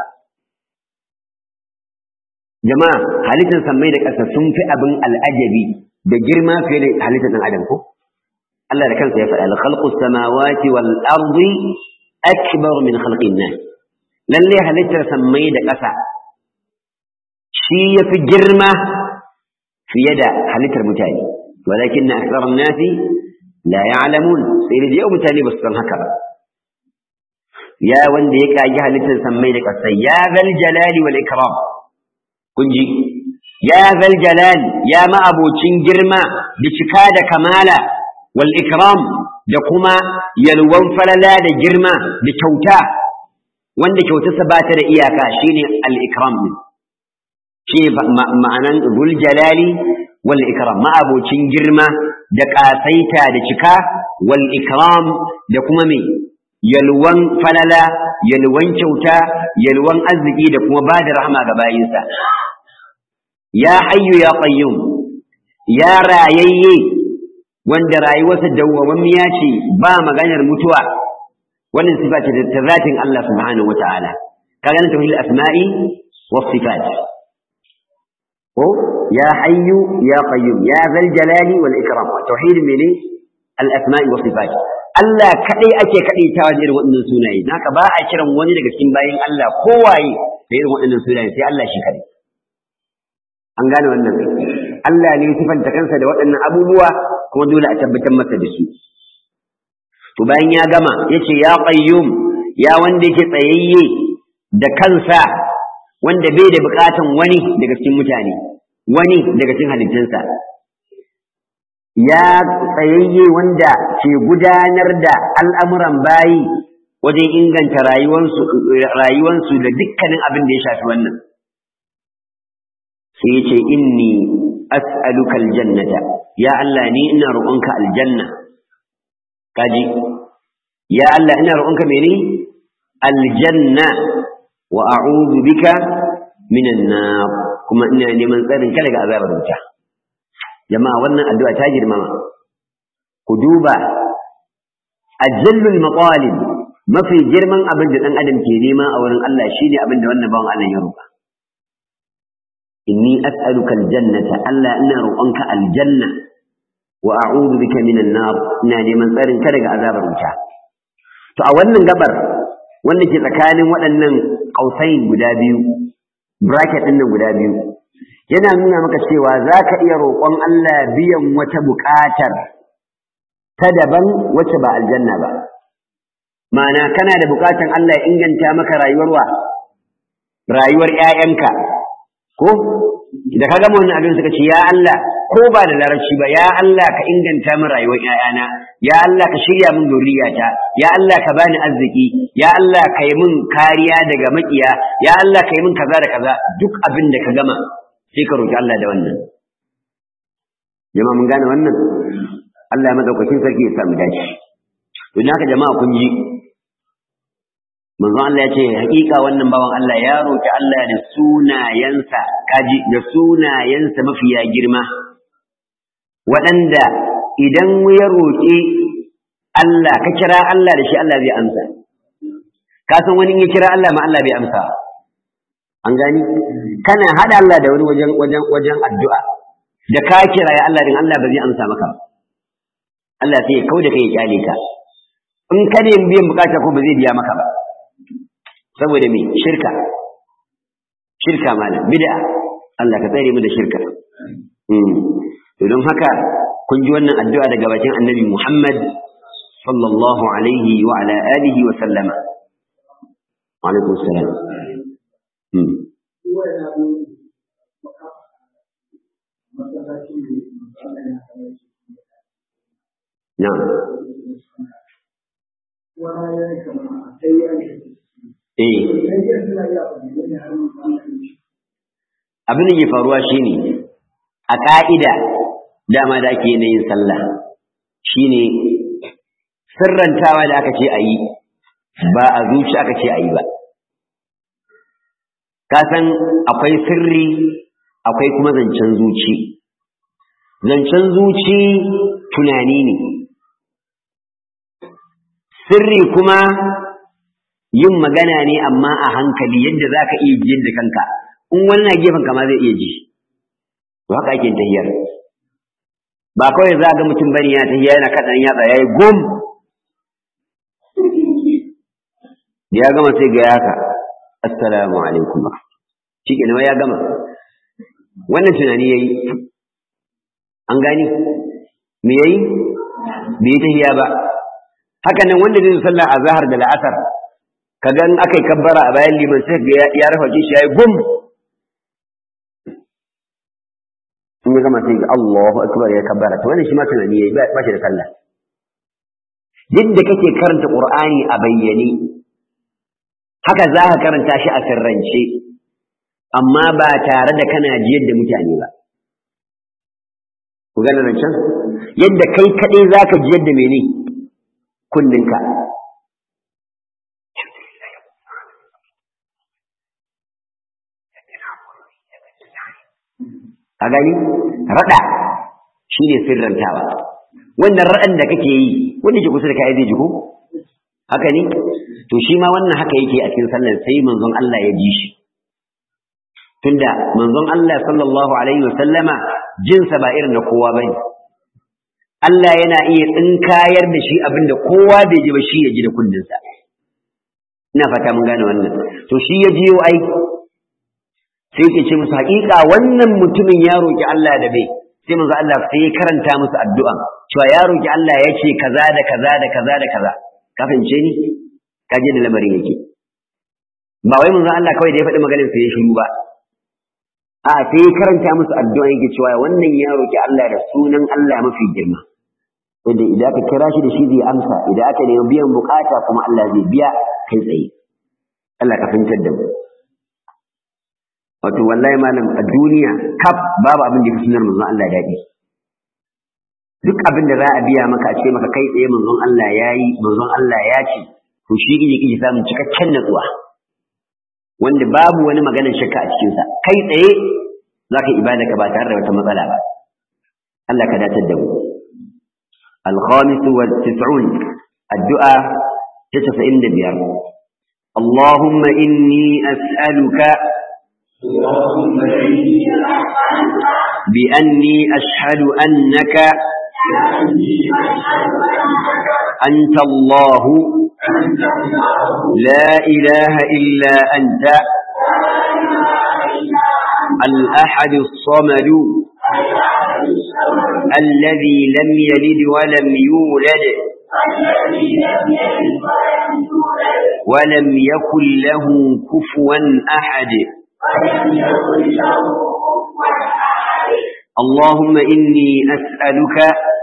A: jama'a halittar sammai da ƙasa sun fi abin al'ajabi da girma fiye da halittar ɗan adam ko Allah da kansa ya faɗa al-khalqu samawati wal ardi akbar min khalqin nas lalle halittar sammai da ƙasa shi yafi girma fiye da halittar mutane walakin aktharun nasi la ya'lamun sai da yau mutane ba su san haka ba ya wanda ya kage halittar sammai da ƙasa ya zal jalali wal ikram kun ji ya zal jalal ya ma abocin girma da cika da kamala wal ikram da kuma yalwan falala da girma da kyauta wanda kyautarsa ba ta da iyaka shine al ikram din shi ma'anan zul jalali wal ikram ma abocin girma da kasaita da cika wal ikram da kuma me yalwan falala yalwan kyauta yalwan arziki da kuma ba da rahama ga bayinsa ya hayyu ya qayyum ya rayayye wanda rayuwarsa dawwamammiya ce ba maganar mutuwa wannan sifa ce ta zatin Allah subhanahu wata'ala kaga nan tauhid asma'i was sifat ko ya hayyu ya qayyum ya zal jalali wal ikram tauhid mene al asma'i was sifat Allah kadai ake kadaitawa da irin waɗannan sunaye naka ba a kiran wani daga cikin bayin Allah kowaye da irin waɗannan sunaye sai Allah shi kadai an gane wannan Allah ne sifanta kansa da waɗannan abubuwa kuma dole a tabbatar masa da su to bayan ya gama yace ya qayyum ya wanda yake tsayayye da kansa wanda bai da bukatan wani daga cikin mutane wani daga cikin halittunsa ya tsayayye wanda ke gudanar da al'amuran bayi wajen inganta rayuwarsu rayuwarsu da dukkanin abin da ya shafi wannan sai ya ce inni as'aluka aljannata ya Allah ni ina roƙonka aljanna kaji ya Allah ina roƙonka mene aljanna wa a'udhu bika minan nar kuma ina neman tsarin ka daga azabar wuta jama'a wannan addu'a ta girmama ku duba ajallul maqalib mafi girman abin da dan adam ke nema a wurin Allah shine abin da wannan bawan Allah ya roƙa inni as'aluka aljannata Allah ina roƙonka aljanna wa a'udhu bika minan nar ina neman tsarin ka daga azabar wuta to a wannan gabar wanda ke tsakanin waɗannan kausain guda biyu bracket ɗin nan guda biyu yana nuna maka cewa za ka iya roƙon Allah biyan wata buƙatar ta daban wacce ba aljanna ba ma'ana kana da buƙatar Allah ya inganta maka rayuwar wa rayuwar ƴaƴanka ko da ka gama wannan abin suka ce ya Allah ko ba da larabci ba ya Allah ka inganta min rayuwar ƴaƴana ya Allah ka shirya min zuriyata ya Allah ka bani arziki ya Allah ka yi min kariya daga makiya ya Allah ka yi min kaza da kaza duk abin da ka gama sai ka roki Allah da wannan jama'a mun gane wannan Allah ya madaukakin sarki ya samu dace to haka jama'a kun ji manzo Allah ya ce hakika wannan bawan Allah ya roki Allah da sunayensa kaji da sunayensa mafiya girma waɗanda idan ya roƙi Allah ka kira Allah da shi Allah zai amsa ka san wani ya kira Allah ma Allah bai amsa an gani kana hada Allah da wani wajen wajen wajen addu'a da ka kira ya Allah din Allah ba zai amsa maka Allah sai ya kauda kai ya kyale ka in ka ne biyan bukata ko ba zai biya maka ba saboda me shirka shirka malam bid'a Allah ka tsare mu da shirka to don haka kun ji wannan addu'a daga bakin Annabi Muhammad sallallahu alaihi wa ala alihi wa sallama wa alaikum salam na'am Eh. Abin da ke faruwa shine a ƙa'ida dama da ake yin sallah shine sirrantawa da aka ce a yi ba a zuci aka ce a yi ba. Ka san akwai sirri akwai kuma zancen zuci. Zancen zuci tunani ne. Sirri kuma yin magana ne amma a hankali yadda za ka iya jiyar da kanka in wani na gefen kama zai iya ji to haka ake tahiyar ba kawai za ga mutum bane ya tahiya yana kaɗan yatsa ya yi gum da ya gama sai ga yaka assalamu alaikum shi ke ya gama wannan tunani ya yi an gani me ya yi bai yi tahiya ba haka nan wanda zai sallah a zahar da la'asar kaga in aka yi kabbara a bayan liman sai ga ya rafa shi ya yi gum in ya gama sai ga Allahu akbar ya kabbara to wannan shi ma tunani yayi ba shi da sallah yadda kake karanta Qur'ani a bayyane haka za ka karanta shi a sirrance amma ba tare da kana jiyar da mutane ba ku gane nan can yadda kai kadai zaka jiyar da mene kunninka a gani raɗa shi ne sirrantawa wannan raɗan da kake yi wanda ke kusa da kai zai ji ko haka ne to shi ma wannan haka yake a cikin sallar sai manzon Allah ya ji shi tunda manzon Allah sallallahu alaihi wa sallama jinsa ba irin na kowa bane Allah yana iya tsinkayar da shi abinda kowa bai ji ba shi ya ji da kundinsa ina fata mun gane wannan to shi ya jiyo ai sai ke ce musu haƙiƙa wannan mutumin ya roƙi Allah da bai sai manzo Allah sai ya karanta musu addu'a cewa ya roƙi Allah ya ce kaza da kaza da kaza da kaza ka fahimce ni ka je da lamarin yake ba wai manzo Allah kawai da ya faɗi maganar sai ya shiru ba a sai ya karanta musu addu'a yake cewa wannan ya roƙi Allah da sunan Allah mafi girma yadda idan aka kira shi da shi zai amsa idan aka nemi biyan bukata kuma Allah zai biya kai tsaye Allah ka fahimtar da mu wato wallahi malam a duniya kaf babu abin da ya fi sunar manzon Allah daɗi duk abin da za a biya maka a ce maka kai tsaye manzon Allah ya yi manzon Allah ya ce to shi kike kike samun cikakken natsuwa wanda babu wani maganar shakka a cikinsa kai tsaye za ka ibada ka ba tare da wata matsala ba Allah ka datar da mu الخامس والتسعون الدعاء تسعين دبيار اللهم إني أسألك بأني أشهد أنك أنت الله لا إله إلا أنت الأحد الصمد الذي لم يلد ولم يولد ولم يكن له كفوا أحد اللهم إني أسألك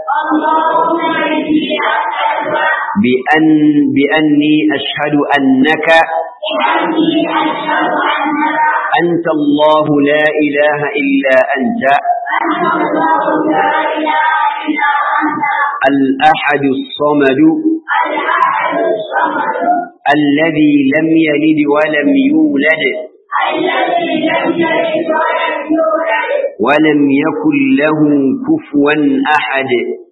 A: بأن بأني أشهد أنك أنت الله لا إله إلا أنت الأحد الصمد الذي لم يلد ولم يولد ولم يكن له كفوا أحد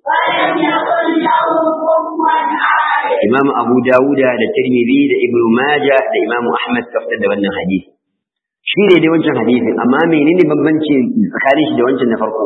A: إمام أبو داود da Tirmidhi da Ibn Majah da Imam Ahmad kafta da wannan hadisi shi ne dai wancan hadisin amma menene bambanci tsakanin shi da wancan na farko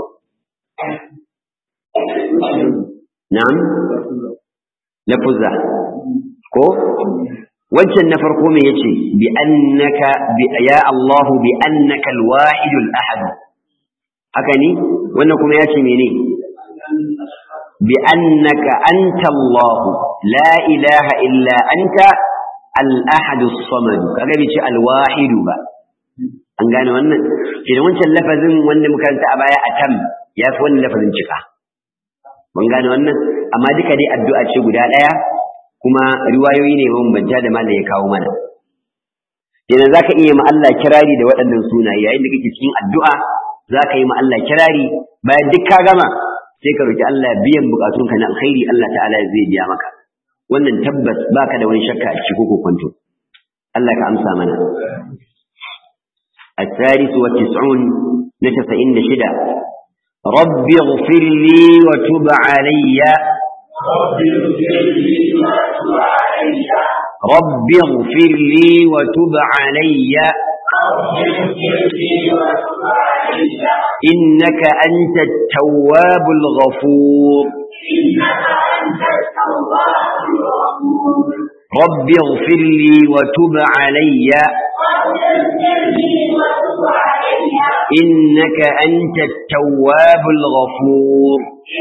A: na'am lafuzza ko wancan na farko me yace bi annaka bi ya Allah bi annaka al-wahid al-ahad haka ne wannan kuma yace mene bi annaka anta Allah la ilaha illa anta al-ahad as-samad kaga bi ce al-wahid ba an gane wannan idan wancan lafazin wanda muka karanta a baya atam ya fi wannan lafazin cika mun gane wannan amma duka dai addu'a ce guda ɗaya kuma riwayoyi ne mabambanta da malam ya kawo mana idan zaka iya ma Allah kirari da waɗannan sunaye yayin da kake cikin addu'a zaka yi ma Allah kirari bayan duk ka gama sai ka roki Allah biyan bukatunka na alkhairi Allah ta'ala zai biya maka wannan tabbas baka da wani shakka a cikin ko kwanto Allah ka amsa mana الثالث والتسعون نتفئن شدة رب اغفر لي وتب علي رب اغفر لي وتب علي إنك أنت التواب الغفور رب اغفر لي وتب علي إنك أنت التواب الغفور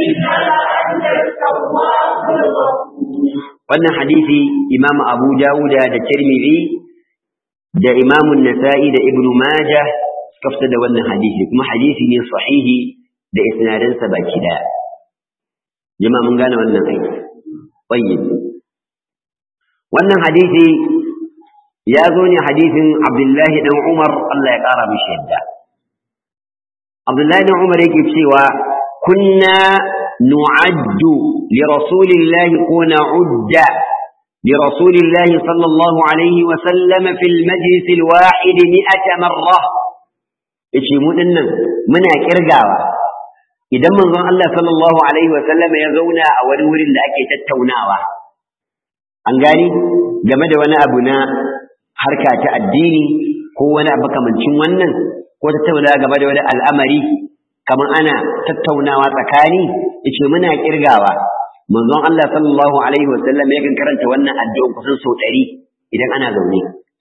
A: wannan hadisi imam abu dawuda da tirmidhi da imam nasa'i da ibnu majah suka fitar da wannan hadisi kuma hadisi ne sahihi da isnadansa baki daya jama'a mun gane wannan aiki tayyib wannan hadisi ya zo ne hadisin abdullahi dan umar Allah ya kara mishi yadda abdullahi dan umar yake cewa kunna نعد لرسول الله ونعد لرسول الله صلى الله عليه وسلم في المجلس الواحد مئة مرة إيشي مؤمن منا كرقاوة إذا من ظن الله صلى الله عليه وسلم يزونا أو نور لأكي تتوناوة أنقاني جمد وانا أبنا حركة الديني هو وانا أبقى من شوانا وتتونا جمد وانا الأمري kamar ana tattaunawa tsakani yace muna kirgawa manzon Allah sallallahu alaihi wasallam yakan karanta wannan addu'a kusan sau 100 idan ana zaune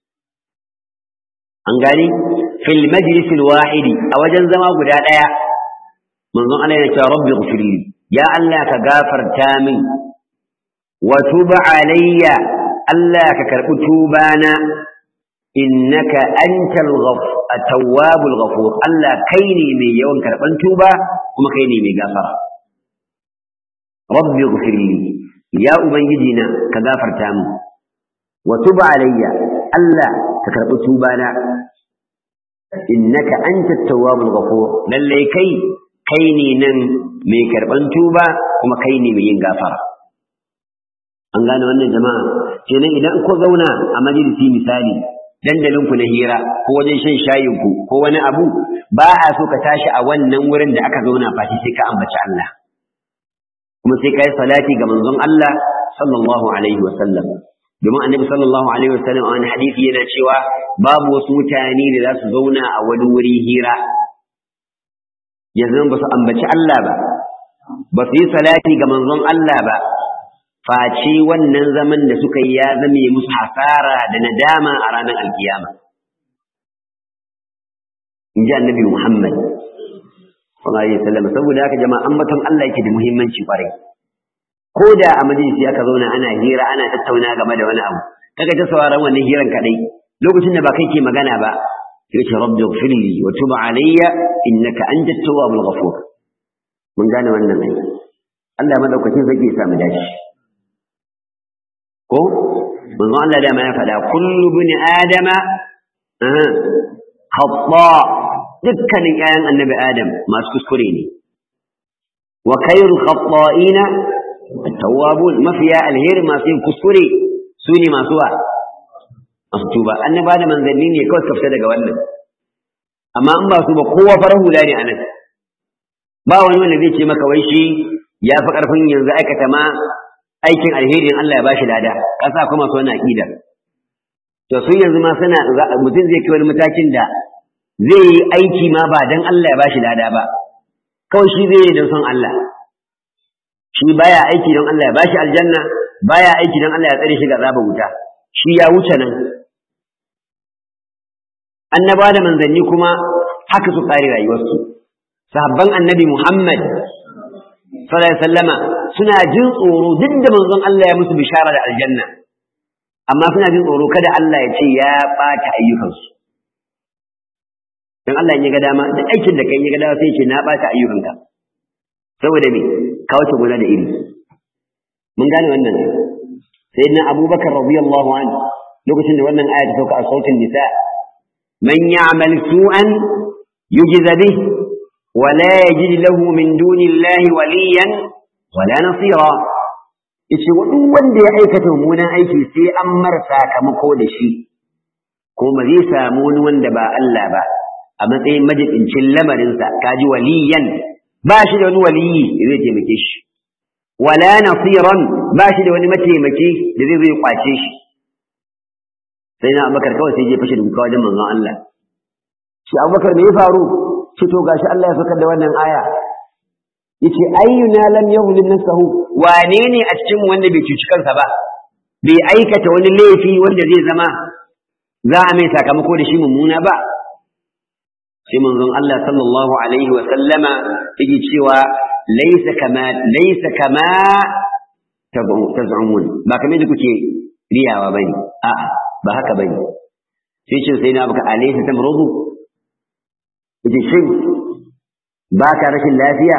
A: an gani fil majlis al wahidi a wajen zama guda daya manzon Allah ya ce rabbi ighfirli ya Allah ka gafarta min wa tub alayya Allah ka karbi tubana innaka antal ghafur at-tawwabul ghafur Allah kai ne mai yawan karban tuba kuma kai ne mai gafara rabbi ighfirli ya ubangiji na ka gafarta mu wa tub alayya Allah ka karbi tubana innaka antat tawwabul ghafur lalle kai kai ne nan mai karban tuba kuma kai ne mai yin gafara an gane wannan jama'a kenan idan ko zauna a majalisi misali dandalin ku na hira ko wajen shan shayin ku ko wani abu ba a so ka tashi a wannan wurin da aka zauna fati sai ka ambaci Allah kuma sai kai salati ga manzon Allah sallallahu alaihi wa sallam domin annabi sallallahu alaihi wa sallam a wani hadisi yana cewa babu wasu mutane da za su zauna a wani wuri hira yanzu ba su ambaci Allah ba ba su yi salati ga manzon Allah ba face wannan zaman da suka yi ya zame musu hasara da nadama a ranar alkiyama in ji annabi Muhammad sallallahu alaihi wasallam saboda haka jama'a ambaton Allah yake da muhimmanci kwarai ko da a majalisi aka zauna ana hira ana tattauna game da wani abu kaga ta sauraron wannan hiran kadai lokacin da ba kai ke magana ba yace rabbi ighfirli wa tub alayya innaka antat tawwabul ghafur mun gane wannan ne Allah madaukakin zai sa mu dace ko manzo Allah da ma ya faɗa kullu bin adama khata dukkanin ƴaƴan annabi adam masu kuskure ne wa khairul khata'ina at-tawwabun mafiya alheri masu yin kuskure su ne masu wa masu tuba annaba da manzanni ne kawai kafta daga wannan amma in ba su ba kowa farar hula ne anan ba wani wanda zai ce maka wai shi ya fi ƙarfin yanzu aikata ma aikin alheri in Allah ya bashi lada kasa kuma su wannan aqidar to sun yanzu ma suna mutum zai kai wani matakin da zai yi aiki ma ba dan Allah ya bashi lada ba kawai shi zai yi don son Allah shi baya aiki don Allah ya bashi aljanna baya aiki don Allah ya tsare shi ga zaba wuta shi ya wuce nan annaba da manzanni kuma haka su kare rayuwarsu sahabban annabi Muhammad sallallahu alaihi wasallama suna jin tsoro duk da manzon Allah ya musu bishara da aljanna amma suna jin tsoro kada Allah ya ce ya bata ayyukansu dan Allah ya ga dama da aikin da kai ya ga dama sai ya ce na bata ayyukanka saboda me ka wuce gona da iri mun gane wannan sayyidina Abubakar radiyallahu anhu lokacin da wannan aya ta sauka a sautin nisa man ya'mal su'an yujza bihi ولا يجد له من دون الله وليا ولا نصيرا yace duk wanda ya aikata mummunan aiki sai an mar sakamako da shi ko ba zai samu wani wanda ba Allah ba a matsayin majidincin lamarinsa kaji waliyan ba shi da wani waliyi da zai taimake shi wala nasiran ba shi da wani mataimaki da zai zai kwace shi sai na abubakar kawai sai je fashe da wajen manzon Allah shi abubakar me ya faru ce to gashi Allah ya fakar da wannan aya yace ayyuna lam yahlim nafsahu wane ne a cikin wanda bai cuci kansa ba bai aikata wani laifi wanda zai zama za a mai sakamako da shi mummuna ba sai manzon Allah sallallahu alaihi wa sallama yake cewa laysa kama laysa kama taz'umun ba kamar da kuke riyawa bane a'a ba haka bane sai ce sai na baka alaysa tamrudu yace shin ba ka rashin lafiya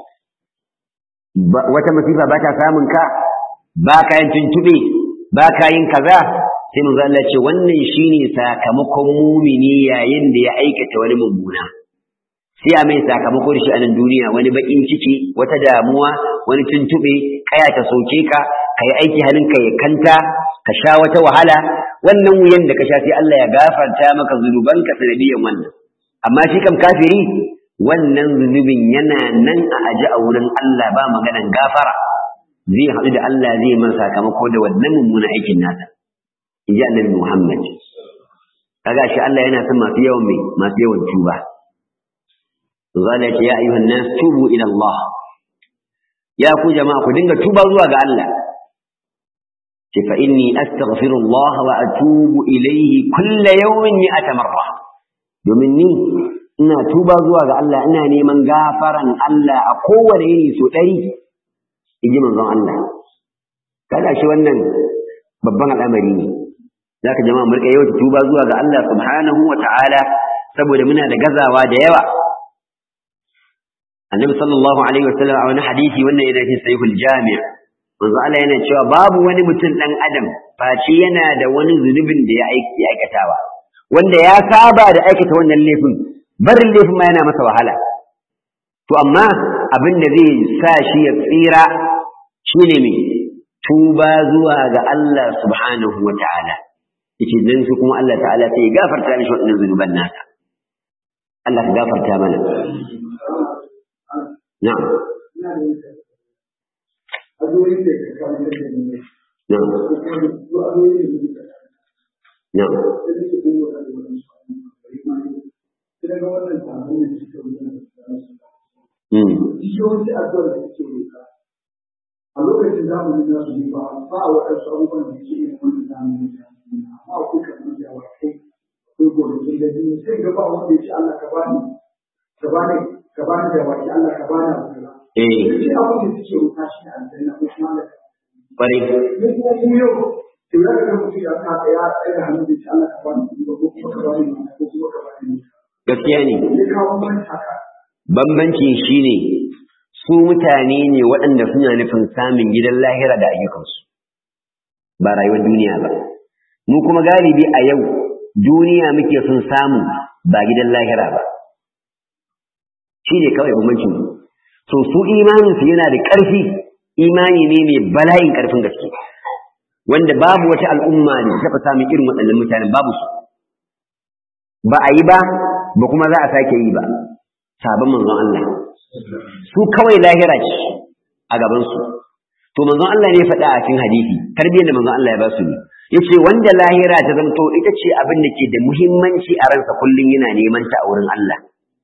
A: wata masifa ba ta samun ka ba ka yin tuntube ba ka yin kaza sai manzo Allah ce wannan shine sakamakon mumini yayin da ya aikata wani mummuna sai a mai sakamako da shi a nan duniya wani bakin ciki wata damuwa wani tuntube kaya ta soke ka ka yi aiki hannunka ya kanta ka sha wata wahala wannan wuyan da ka sha sai Allah ya gafarta maka zunubanka sanadiyan wannan amma shi kam kafiri wannan zunubin yana nan a aji a wurin Allah ba maganan gafara zai haɗu da Allah zai man sakamako da wannan mummunan aikin nasa in ji annabi Muhammad kaga shi Allah yana son masu yawan mai masu yawan tuba zalla ce ya ayyuhan nas tubu ila Allah ya ku jama'a ku dinga tuba zuwa ga Allah ce fa inni astaghfirullah wa atubu ilayhi kulla yawmin mi'ata marra domin ni ina tuba zuwa ga Allah ina neman gafaran Allah a kowane yini so ɗari in ji manzon Allah kada shi wannan babban al'amari ne zaka jama'a mu rika yawan tuba zuwa ga Allah subhanahu wa ta'ala saboda muna da gazawa da yawa annabi sallallahu alaihi wasallam a wani hadisi wannan yana cikin sahihul jami' manzo Allah yana cewa babu wani mutum dan adam face yana da wani zunubin da ya aikatawa wanda ya saba da aikata wannan laifin barin laifin ma yana masa wahala to amma abin da zai sa shi ya tsira shine me tuba zuwa ga Allah subhanahu wa ta'ala yace dan su kuma Allah ta'ala sai ya gafarta mishi waɗannan zunuban nasa Allah ka gafarta mana na'am na'am na'am
B: yawanci addu'ar da suke roƙa a lokacin zamani na su ba ba a waɗansu abubuwan da ke yin wani zamani da amma akwai kamar da awakai akwai gonakin da jini sai ga ba wanda ya ce Allah ka bani ka bani ka bani da waki Allah ka bani abu kaza
A: eh
B: shi abin da suke roƙa shi ne aljanna ko kuma Allah
A: kware
B: mu kuma mu yau to ya ga mutum ya ka ya tsaya hannu da shi Allah ka bani kuɗi ba ko kuma ka bani mata ko kuma ka bani
A: gaskiya ne
B: ne kawo man haka
A: bambancin shine su mutane ne waɗanda suna nufin samun gidan lahira da ayyukansu ba rayuwar duniya ba mu kuma galibi a yau duniya muke son samu ba gidan lahira ba shi ne kawai bambancin to su imaninsu yana da ƙarfi imani ne mai bala'in ƙarfin gaske wanda babu wata al'umma da ta taɓa samun irin waɗannan mutanen babu su ba a yi ba ba kuma za a sake yi ba sabon manzon Allah su kawai lahira ce a gabansu to manzon Allah ne faɗa a cikin hadisi tarbiyyar da manzon Allah ya ba su ne yace wanda lahira ta zamto ita ce abin da ke da muhimmanci a ransa kullum yana neman ta a wurin Allah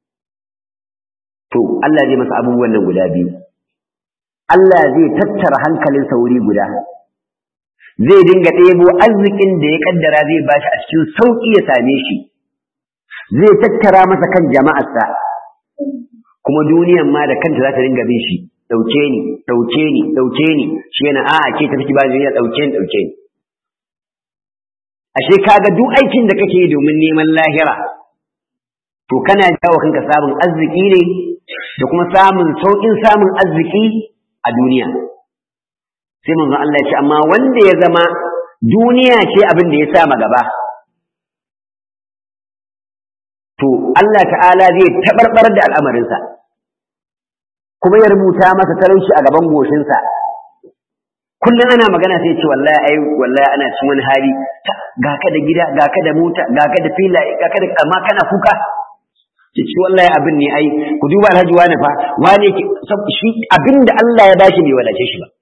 A: to Allah zai masa abubuwan nan guda biyu Allah zai tattara hankalinsa wuri guda zai dinga ɗebo arzikin da ya kaddara zai bashi a cikin sauƙi ya same shi zai tattara masa kan jama'arsa kuma duniyan ma da kanta za ta dinga bin shi ɗauke ni ɗauke ni ɗauke ni shi yana a'a ke tafi ba zai ɗauke ni ɗauke ni ashe kaga duk aikin da kake yi domin neman lahira to kana jawo kanka samun arziki ne da kuma samun sauƙin samun arziki a duniya sai manzo Allah ya ce amma wanda ya zama duniya ce abin da ya sa gaba to Allah ta'ala zai tabarbar da al'amarinsa kuma ya rubuta masa talauci a gaban goshinsa kullum ana magana sai ce wallahi ai wallahi ana cikin wani hali ga ka da gida ga ka da mota ga ka da filaye ga ka da amma kana kuka ce ci wallahi abin ne ai ku duba alhaji wani fa wani shi abin da Allah ya bashi bai wadace shi ba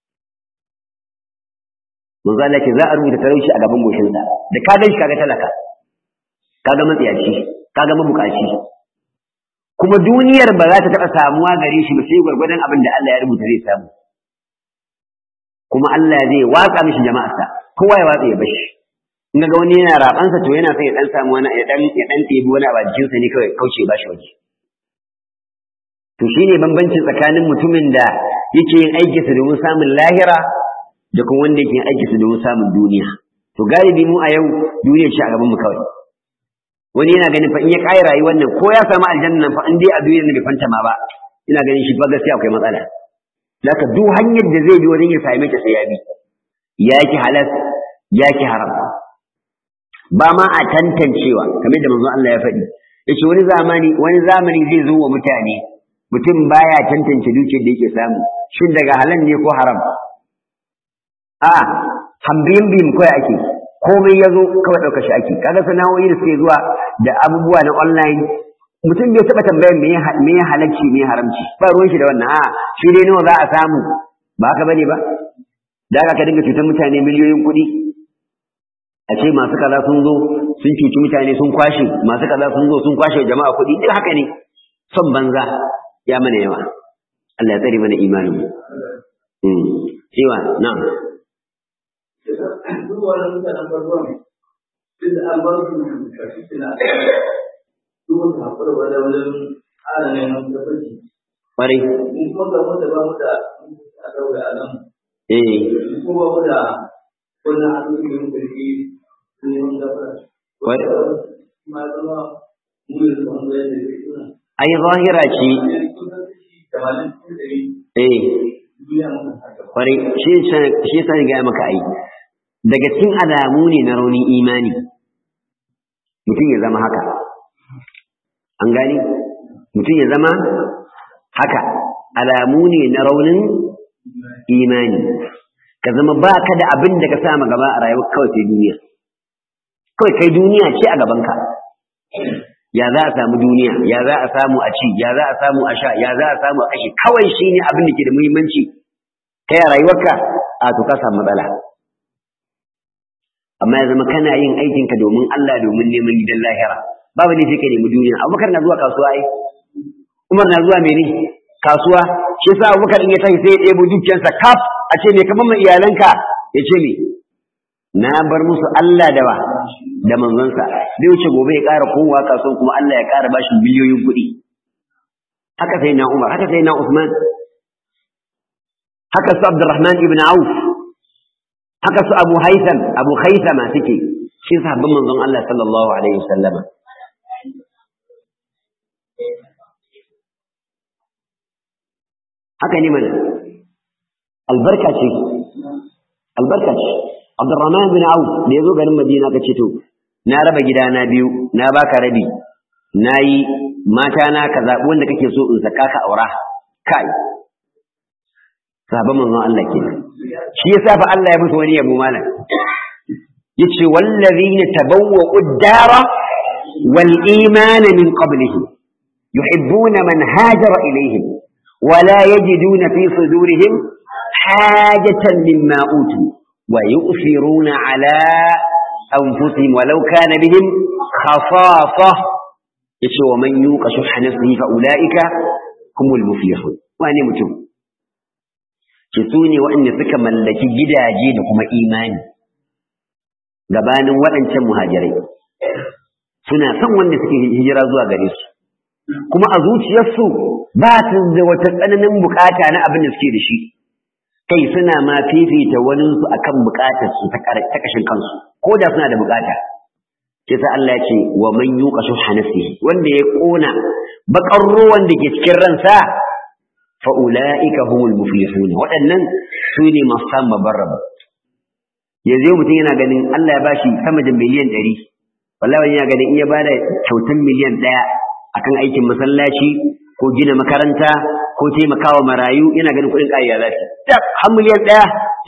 A: manzo Allah ce za a rubuta talauci a gaban goshinsa da ka gan shi kaga talaka kaga matsiyaci kaga mabukaci kuma duniyar ba za ta taɓa samuwa gare shi ba sai gwargwadon abin da Allah ya rubuta zai samu kuma Allah zai watsa mishi jama'arsa kowa ya watsa ya bashi in ga wani yana rabansa to yana son ya dan samu wani ya dan ya dan tebi wani a jikin sa ne kawai kauce ba shi waje to shine bambancin tsakanin mutumin da yake yin aiki sa domin samun lahira da kuma wanda yake yin aiki sa domin samun duniya to galibi mu a yau duniya ce a gaban mu kawai wani yana ganin fa in ya kai rayuwar nan ko ya samu aljanna nan fa in dai a duniyar nan bai fanta ma ba ina ganin shi fa gaskiya akwai matsala zaka duk hanyar da zai bi wajen ya same ta sai ya bi ya ki halas ya ki haram ba ma a tantancewa kamar da manzon Allah ya faɗi yace wani zamani wani zamani zai zo wa mutane mutum baya tantance dukiyar da yake samu shin daga halal ne ko haram a hambiyin bim kawai ake komai ya zo kawai ɗauka shi ake kaga sana'o'i da suke zuwa da abubuwa na online mutum bai taɓa tambayar me me ya halarci me ya haramci ba ruwan shi da wannan a shi dai nawa za a samu ba haka bane ba da haka ka dinga cutar mutane miliyoyin kuɗi a ce masu kaza sun zo sun cuci mutane sun kwashe masu kaza sun zo sun kwashe jama'a kuɗi duk haka ne son banza ya mana yawa Allah ya tsare mana imanin mu cewa na'am
B: duk wani mutanen farko ne duk da an bar su da shi suna duk wani haƙura wani wajen ƙara neman tabbaci
A: kwarai
B: in kuma ga mu da ba mu da a ɗaure a nan
A: eh
B: in kuma ba mu da wani hannu da mu karfi neman gafara
A: Wai-
B: ma zama mu yi zama da yadda ya suna
A: ai zahira ce eh kwarai shi shi yasa ni ga maka ai daga cikin alamu ne na raunin imani mutum ya zama haka an gani mutum ya zama haka alamu ne na raunin imani ka zama ba ka da abin da ka sa ma gaba a rayuwa kawai sai duniya kawai kai duniya ce a gabanka ya za a samu duniya ya za a samu a ci ya za a samu a sha ya za a samu a kashe kawai shi ne abin da ke da muhimmanci kai a rayuwarka a to ka samu matsala amma ya zama kana yin aikinka domin Allah domin neman gidan lahira babu ne sai ka nemi duniya abubakar na zuwa kasuwa ai umar na zuwa mene kasuwa shi yasa abubakar in ya tashi sai ya ɗebo dukiyarsa kaf a ce me kamar ma iyalanka ya ce me na bar musu Allah da ba da manzonsa zai wuce gobe ya ƙara kowa kasuwan kuma Allah ya ƙara bashi biliyoyin kuɗi haka sai na Umar haka sai na Usman haka su Abdurrahman ibn Auf haka su Abu Haytham Abu Haythama suke shi sahabban manzon Allah sallallahu alaihi wasallama haka ne mana albarka ce albarka ce Abdurrahman bin Auf da yazo garin Madina ka ce to na raba gida na biyu na baka rabi nayi mata na ka zabi wanda kake so in saka ka aura kai sahabban manzon Allah kenan shi yasa fa Allah ya musu wani yabo malam yace wallazina tabawwa'u ad-dara wal imana min qablihim yuhibbuna man hajara ilayhim ولا يجدون في صدورهم حاجة مما أوتوا ويؤثرون على أنفسهم ولو كان بهم خصاصة يشو ومن يوق شح نفسه فأولئك هم المفلحون وأنا متوم كسوني وأن سك ملكي جدا جيد كما إيماني gabanin waɗancan muhajirai suna son wanda suke hijira zuwa gare su kuma a zuciyarsu ba su da wata tsananin bukata na abin da suke da shi kai suna ma fifita waninsu akan bukatar su ta kashin kansu ko da suna da bukata sai sa Allah ya ce wa man yuqa shuha nafsihi wanda ya kona bakar ruwan da ke cikin ransa fa ulaika humul muflihun waɗannan su ne masu samun babban rabo yanzu mutum yana ganin Allah ya bashi sama da miliyan ɗari wallahi yana ganin in ya bada kyautan miliyan ɗaya akan aikin masallaci ko gina makaranta ko taimakawa marayu yana ganin kuɗin ƙariya za su tak har miliyan ɗaya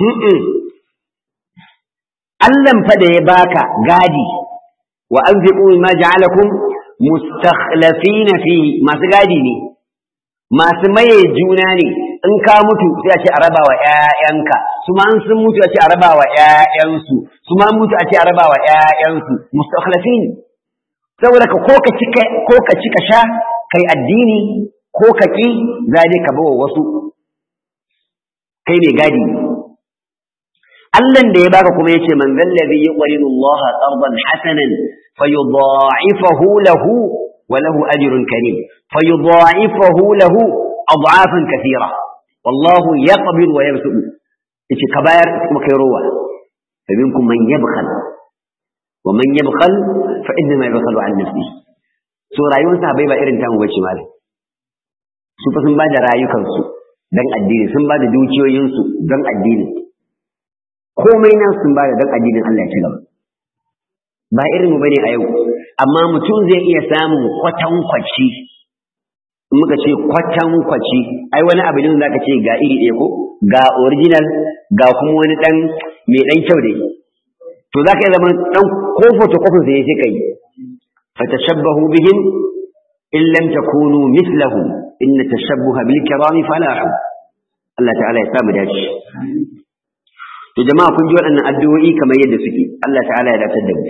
A: Allahn fa da ya baka gadi wa anfiqu ma ja'alakum mustakhlafina fi masu gadi ne masu maye juna ne in ka mutu sai a ce a raba wa ƴaƴanka su ma sun mutu a ce a raba wa ƴaƴansu su ma mutu a ce a raba wa ƴaƴansu mustakhlafin saboda ka ko ka ci ko ka ci ka sha kai addini ko ka ki zai ka bawa wasu kai ne gadi Allahn da ya baka kuma yace man zallazi yuqridu Allah qardan hasanan fayudha'ifahu lahu wa lahu ajrun karim fayudha'ifahu lahu ad'afan kathira wallahu yaqbid wa yabsutu yace ka bayar kuma kai rowa fa minkum man yabkhal wa man yabkhal fa inma yabkhalu an nafsihi so rayuwar sahabbai ba irin tamu bace malam su fa sun ba da rayukansu dan addini sun ba da dukiyoyinsu don addini komai nan sun ba da don addinin Allah ya ci gaba ba irin mu bane a yau amma mutum zai iya samun kwatankwaci in muka ce kwatankwaci ai wani abu ne zaka ce ga iri ɗaya ko ga original ga kuma wani dan mai dan kyau dai to zaka yi zaman dan ko photocopy sai sai kai fatashabbahu bihim in lam takunu mithlahu inna tashabbuha bil kirami falahu Allah ta'ala ya samu dace to jama'a kun ji waɗannan addu'o'i kamar yadda suke Allah ta'ala ya dace da mu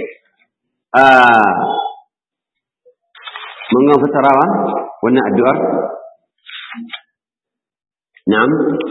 A: mun ga fasarawa wannan addu'ar na'am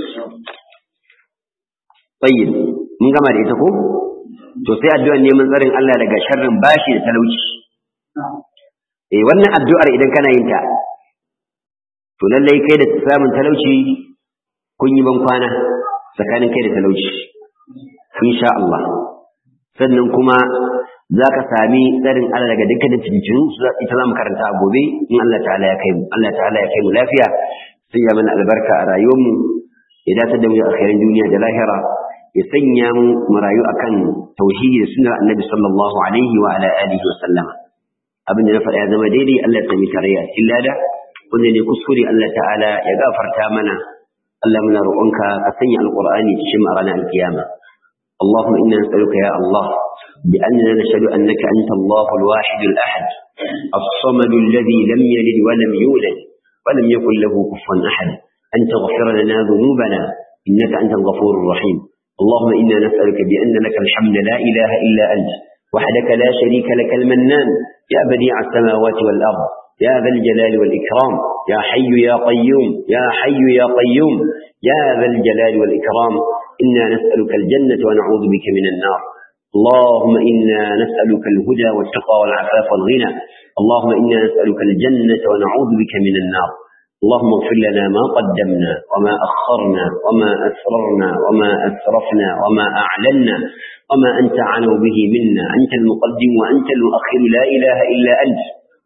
A: tayyib mun gama da ita ko to sai addu'ar neman tsarin Allah daga sharrin bashi da talauci eh wannan addu'ar idan kana yin ta to lallai kai da samun talauci kun yi ban kwana tsakanin kai da talauci insha Allah sannan kuma za ka sami tsarin Allah daga dukkanin cincin ita za mu karanta a gobe in Allah ta'ala ya kai mu Allah ta'ala ya kai mu lafiya sanya mana albarka a rayuwarmu ya dace da mu a khairin duniya da lahira ya sanya mu mu rayu akan tauhidi da sunnar annabi sallallahu alaihi wa ala alihi wa sallama abin da na faɗa ya zama daidai Allah ya sami tarayya a cikin lada wanda ne kuskure Allah ta'ala ya gafarta mana Allah muna roƙonka ka sanya alqur'ani cikin mu a ranar alkiyama اللهم إنا نسألك يا الله بأننا نشهد أنك أنت الله الواحد الأحد الصمد الذي لم يلد ولم يولد ولم يكن له كفوا أحد أن تغفر لنا ذنوبنا إنك أنت الغفور الرحيم اللهم إنا نسألك بأن لك الحمد لا إله إلا أنت وحدك لا شريك لك المنان يا بديع السماوات والأرض يا ذا الجلال والإكرام يا حي يا قيوم يا حي يا قيوم يا ذا الجلال والإكرام إنا نسألك الجنة ونعوذ بك من النار اللهم إنا نسألك الهدى والتقى والعفاف والغنى اللهم إنا نسألك الجنة ونعوذ بك من النار اللهم اغفر لنا ما قدمنا وما أخرنا وما أسررنا وما أسرفنا وما أعلنا وما أنت عنه به منا أنت المقدم وأنت المؤخر لا إله إلا أنت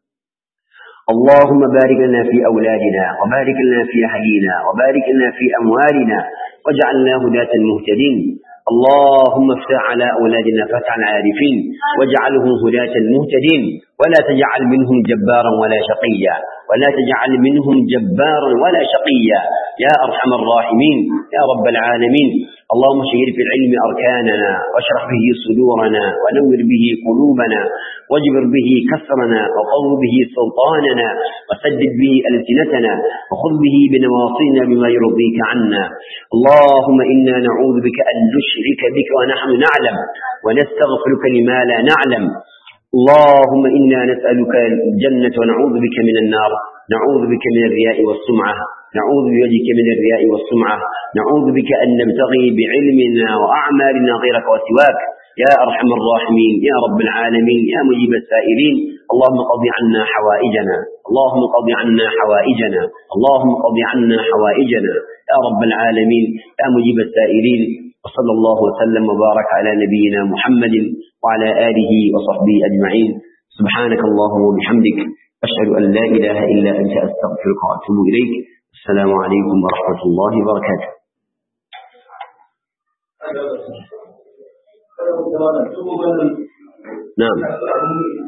A: اللهم بارك لنا في أولادنا وبارك لنا في أهلينا وبارك لنا في أموالنا واجعلنا هداة مهتدين اللهم افتح على أولادنا فتح العارفين واجعلهم هداة مهتدين ولا تجعل منهم جبارا ولا شقيا ولا تجعل منهم جبارا ولا شقيا يا أرحم الراحمين يا رب العالمين اللهم شهر في العلم أركاننا واشرح به صدورنا ونور به قلوبنا واجبر به كسرنا وقو به سلطاننا وسدد به ألسنتنا وخذ به بنواصينا بما يرضيك عنا اللهم إنا نعوذ بك أن نشرك بك ونحن نعلم ونستغفرك لما لا نعلم اللهم إنا نسألك الجنة ونعوذ بك من النار نعوذ بك من الرياء والسمعة نعوذ بوجهك من الرياء والسمعة نعوذ بك أن نبتغي بعلمنا وأعمالنا غيرك وسواك يا أرحم الراحمين يا رب العالمين يا مجيب السائلين اللهم قض عنا حوائجنا اللهم قض عنا حوائجنا اللهم قض عنا حوائجنا يا رب العالمين يا مجيب السائلين وصلى الله وسلم وبارك على نبينا محمد وعلى آله وصحبه أجمعين سبحانك اللهم وبحمدك أشهد أن لا إله إلا أنت أستغفرك وأتوب إليك السلام عليكم ورحمة الله وبركاته نعم